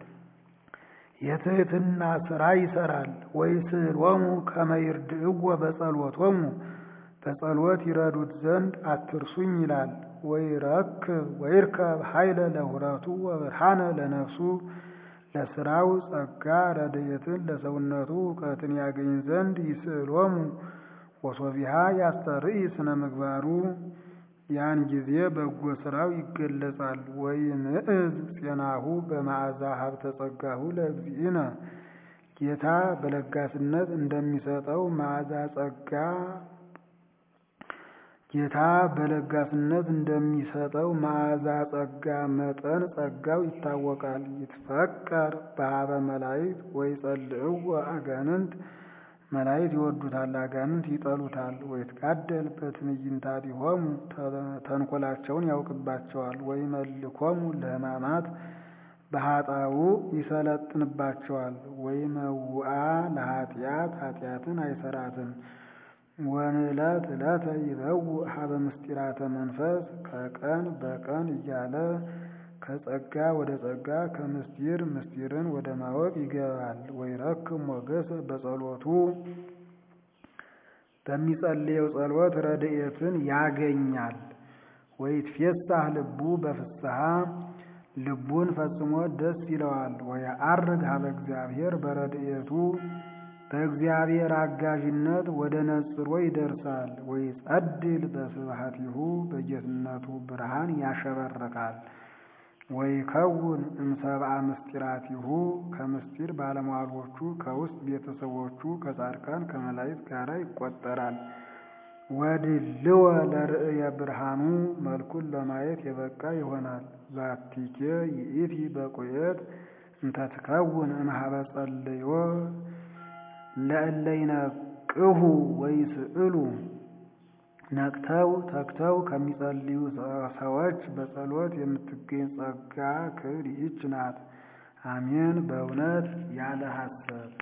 [SPEAKER 1] የትህትና ሥራ ይሰራል። ወይስእሎሙ ከመ ይርድእዎ በጸሎቶሙ በጸሎት ይረዱት ዘንድ አትርሱኝ ይላል። ወይረክብ ወይርከብ ኃይለ ለሁረቱ ወብርሃነ ለነፍሱ ለስራው ጸጋ ረድኤትን ለሰውነቱ እውቀትን ያገኝ ዘንድ ይስእሎሙ ወሶቢሃ ያስተርኢ ስነ ምግባሩ ያን ጊዜ በጎ ስራው ይገለጻል። ወይምዕዝ ፄናሁ በመዓዛ ሀብተ ጸጋሁ ለእግዚእነ ጌታ በለጋስነት እንደሚሰጠው መዓዛ ጸጋ ጌታ በለጋስነት እንደሚሰጠው መዓዛ ጸጋ መጠን ጸጋው ይታወቃል። ይትፈቀር በሀበ መላእክት ወይጸልእዎ አጋንንት መላእክት ይወዱታል፣ አጋንንት ይጠሉታል። ወይትጋደል በትዕይንታቲሆሙ ተንኮላቸውን ያውቅባቸዋል። ወይመልኮሙ ለሕማማት በኃጣው ይሰለጥንባቸዋል። ወይመውአ ለኃጢአት ኃጢአትን አይሰራትም። ወንዕለት ዕለተ ይበውእ ሀበ ምስጢራተ መንፈስ ከቀን በቀን እያለ ከጸጋ ወደ ጸጋ ከምስጢር ምስጢርን ወደ ማወቅ ይገባል። ወይረክም ሞገሰ በጸሎቱ በሚጸልየው ጸሎት ረድኤትን ያገኛል። ወይትፌሳህ ልቡ በፍስሐ ልቡን ፈጽሞ ደስ ይለዋል። ወየዐርግ ሀበ እግዚአብሔር በረድኤቱ በእግዚአብሔር አጋዥነት ወደ ነጽሮ ይደርሳል። ወይጸድል በስብሐቲሁ በጌትነቱ ብርሃን ያሸበርቃል። ወይከውን እምሰብአ ምስጢራቲሁ ከምስጢር ባለሟሎቹ ከውስጥ ቤተሰቦቹ ከጻድቃን ከመላእክት ጋር ይቆጠራል። ወድልወ ለርእየ ብርሃኑ መልኩን ለማየት የበቃ ይሆናል። ዛቲኬ ይእቲ በቁየት እንተትከውን እምኀበ ጸልዮ ለእለ ይነቅሁ ወይስእሉ ነቅተው ተግተው ከሚጸልዩ ሰዎች በጸሎት የምትገኝ ጸጋ ክብር ይህች ናት። አሜን። በእውነት ያለ ሐሰት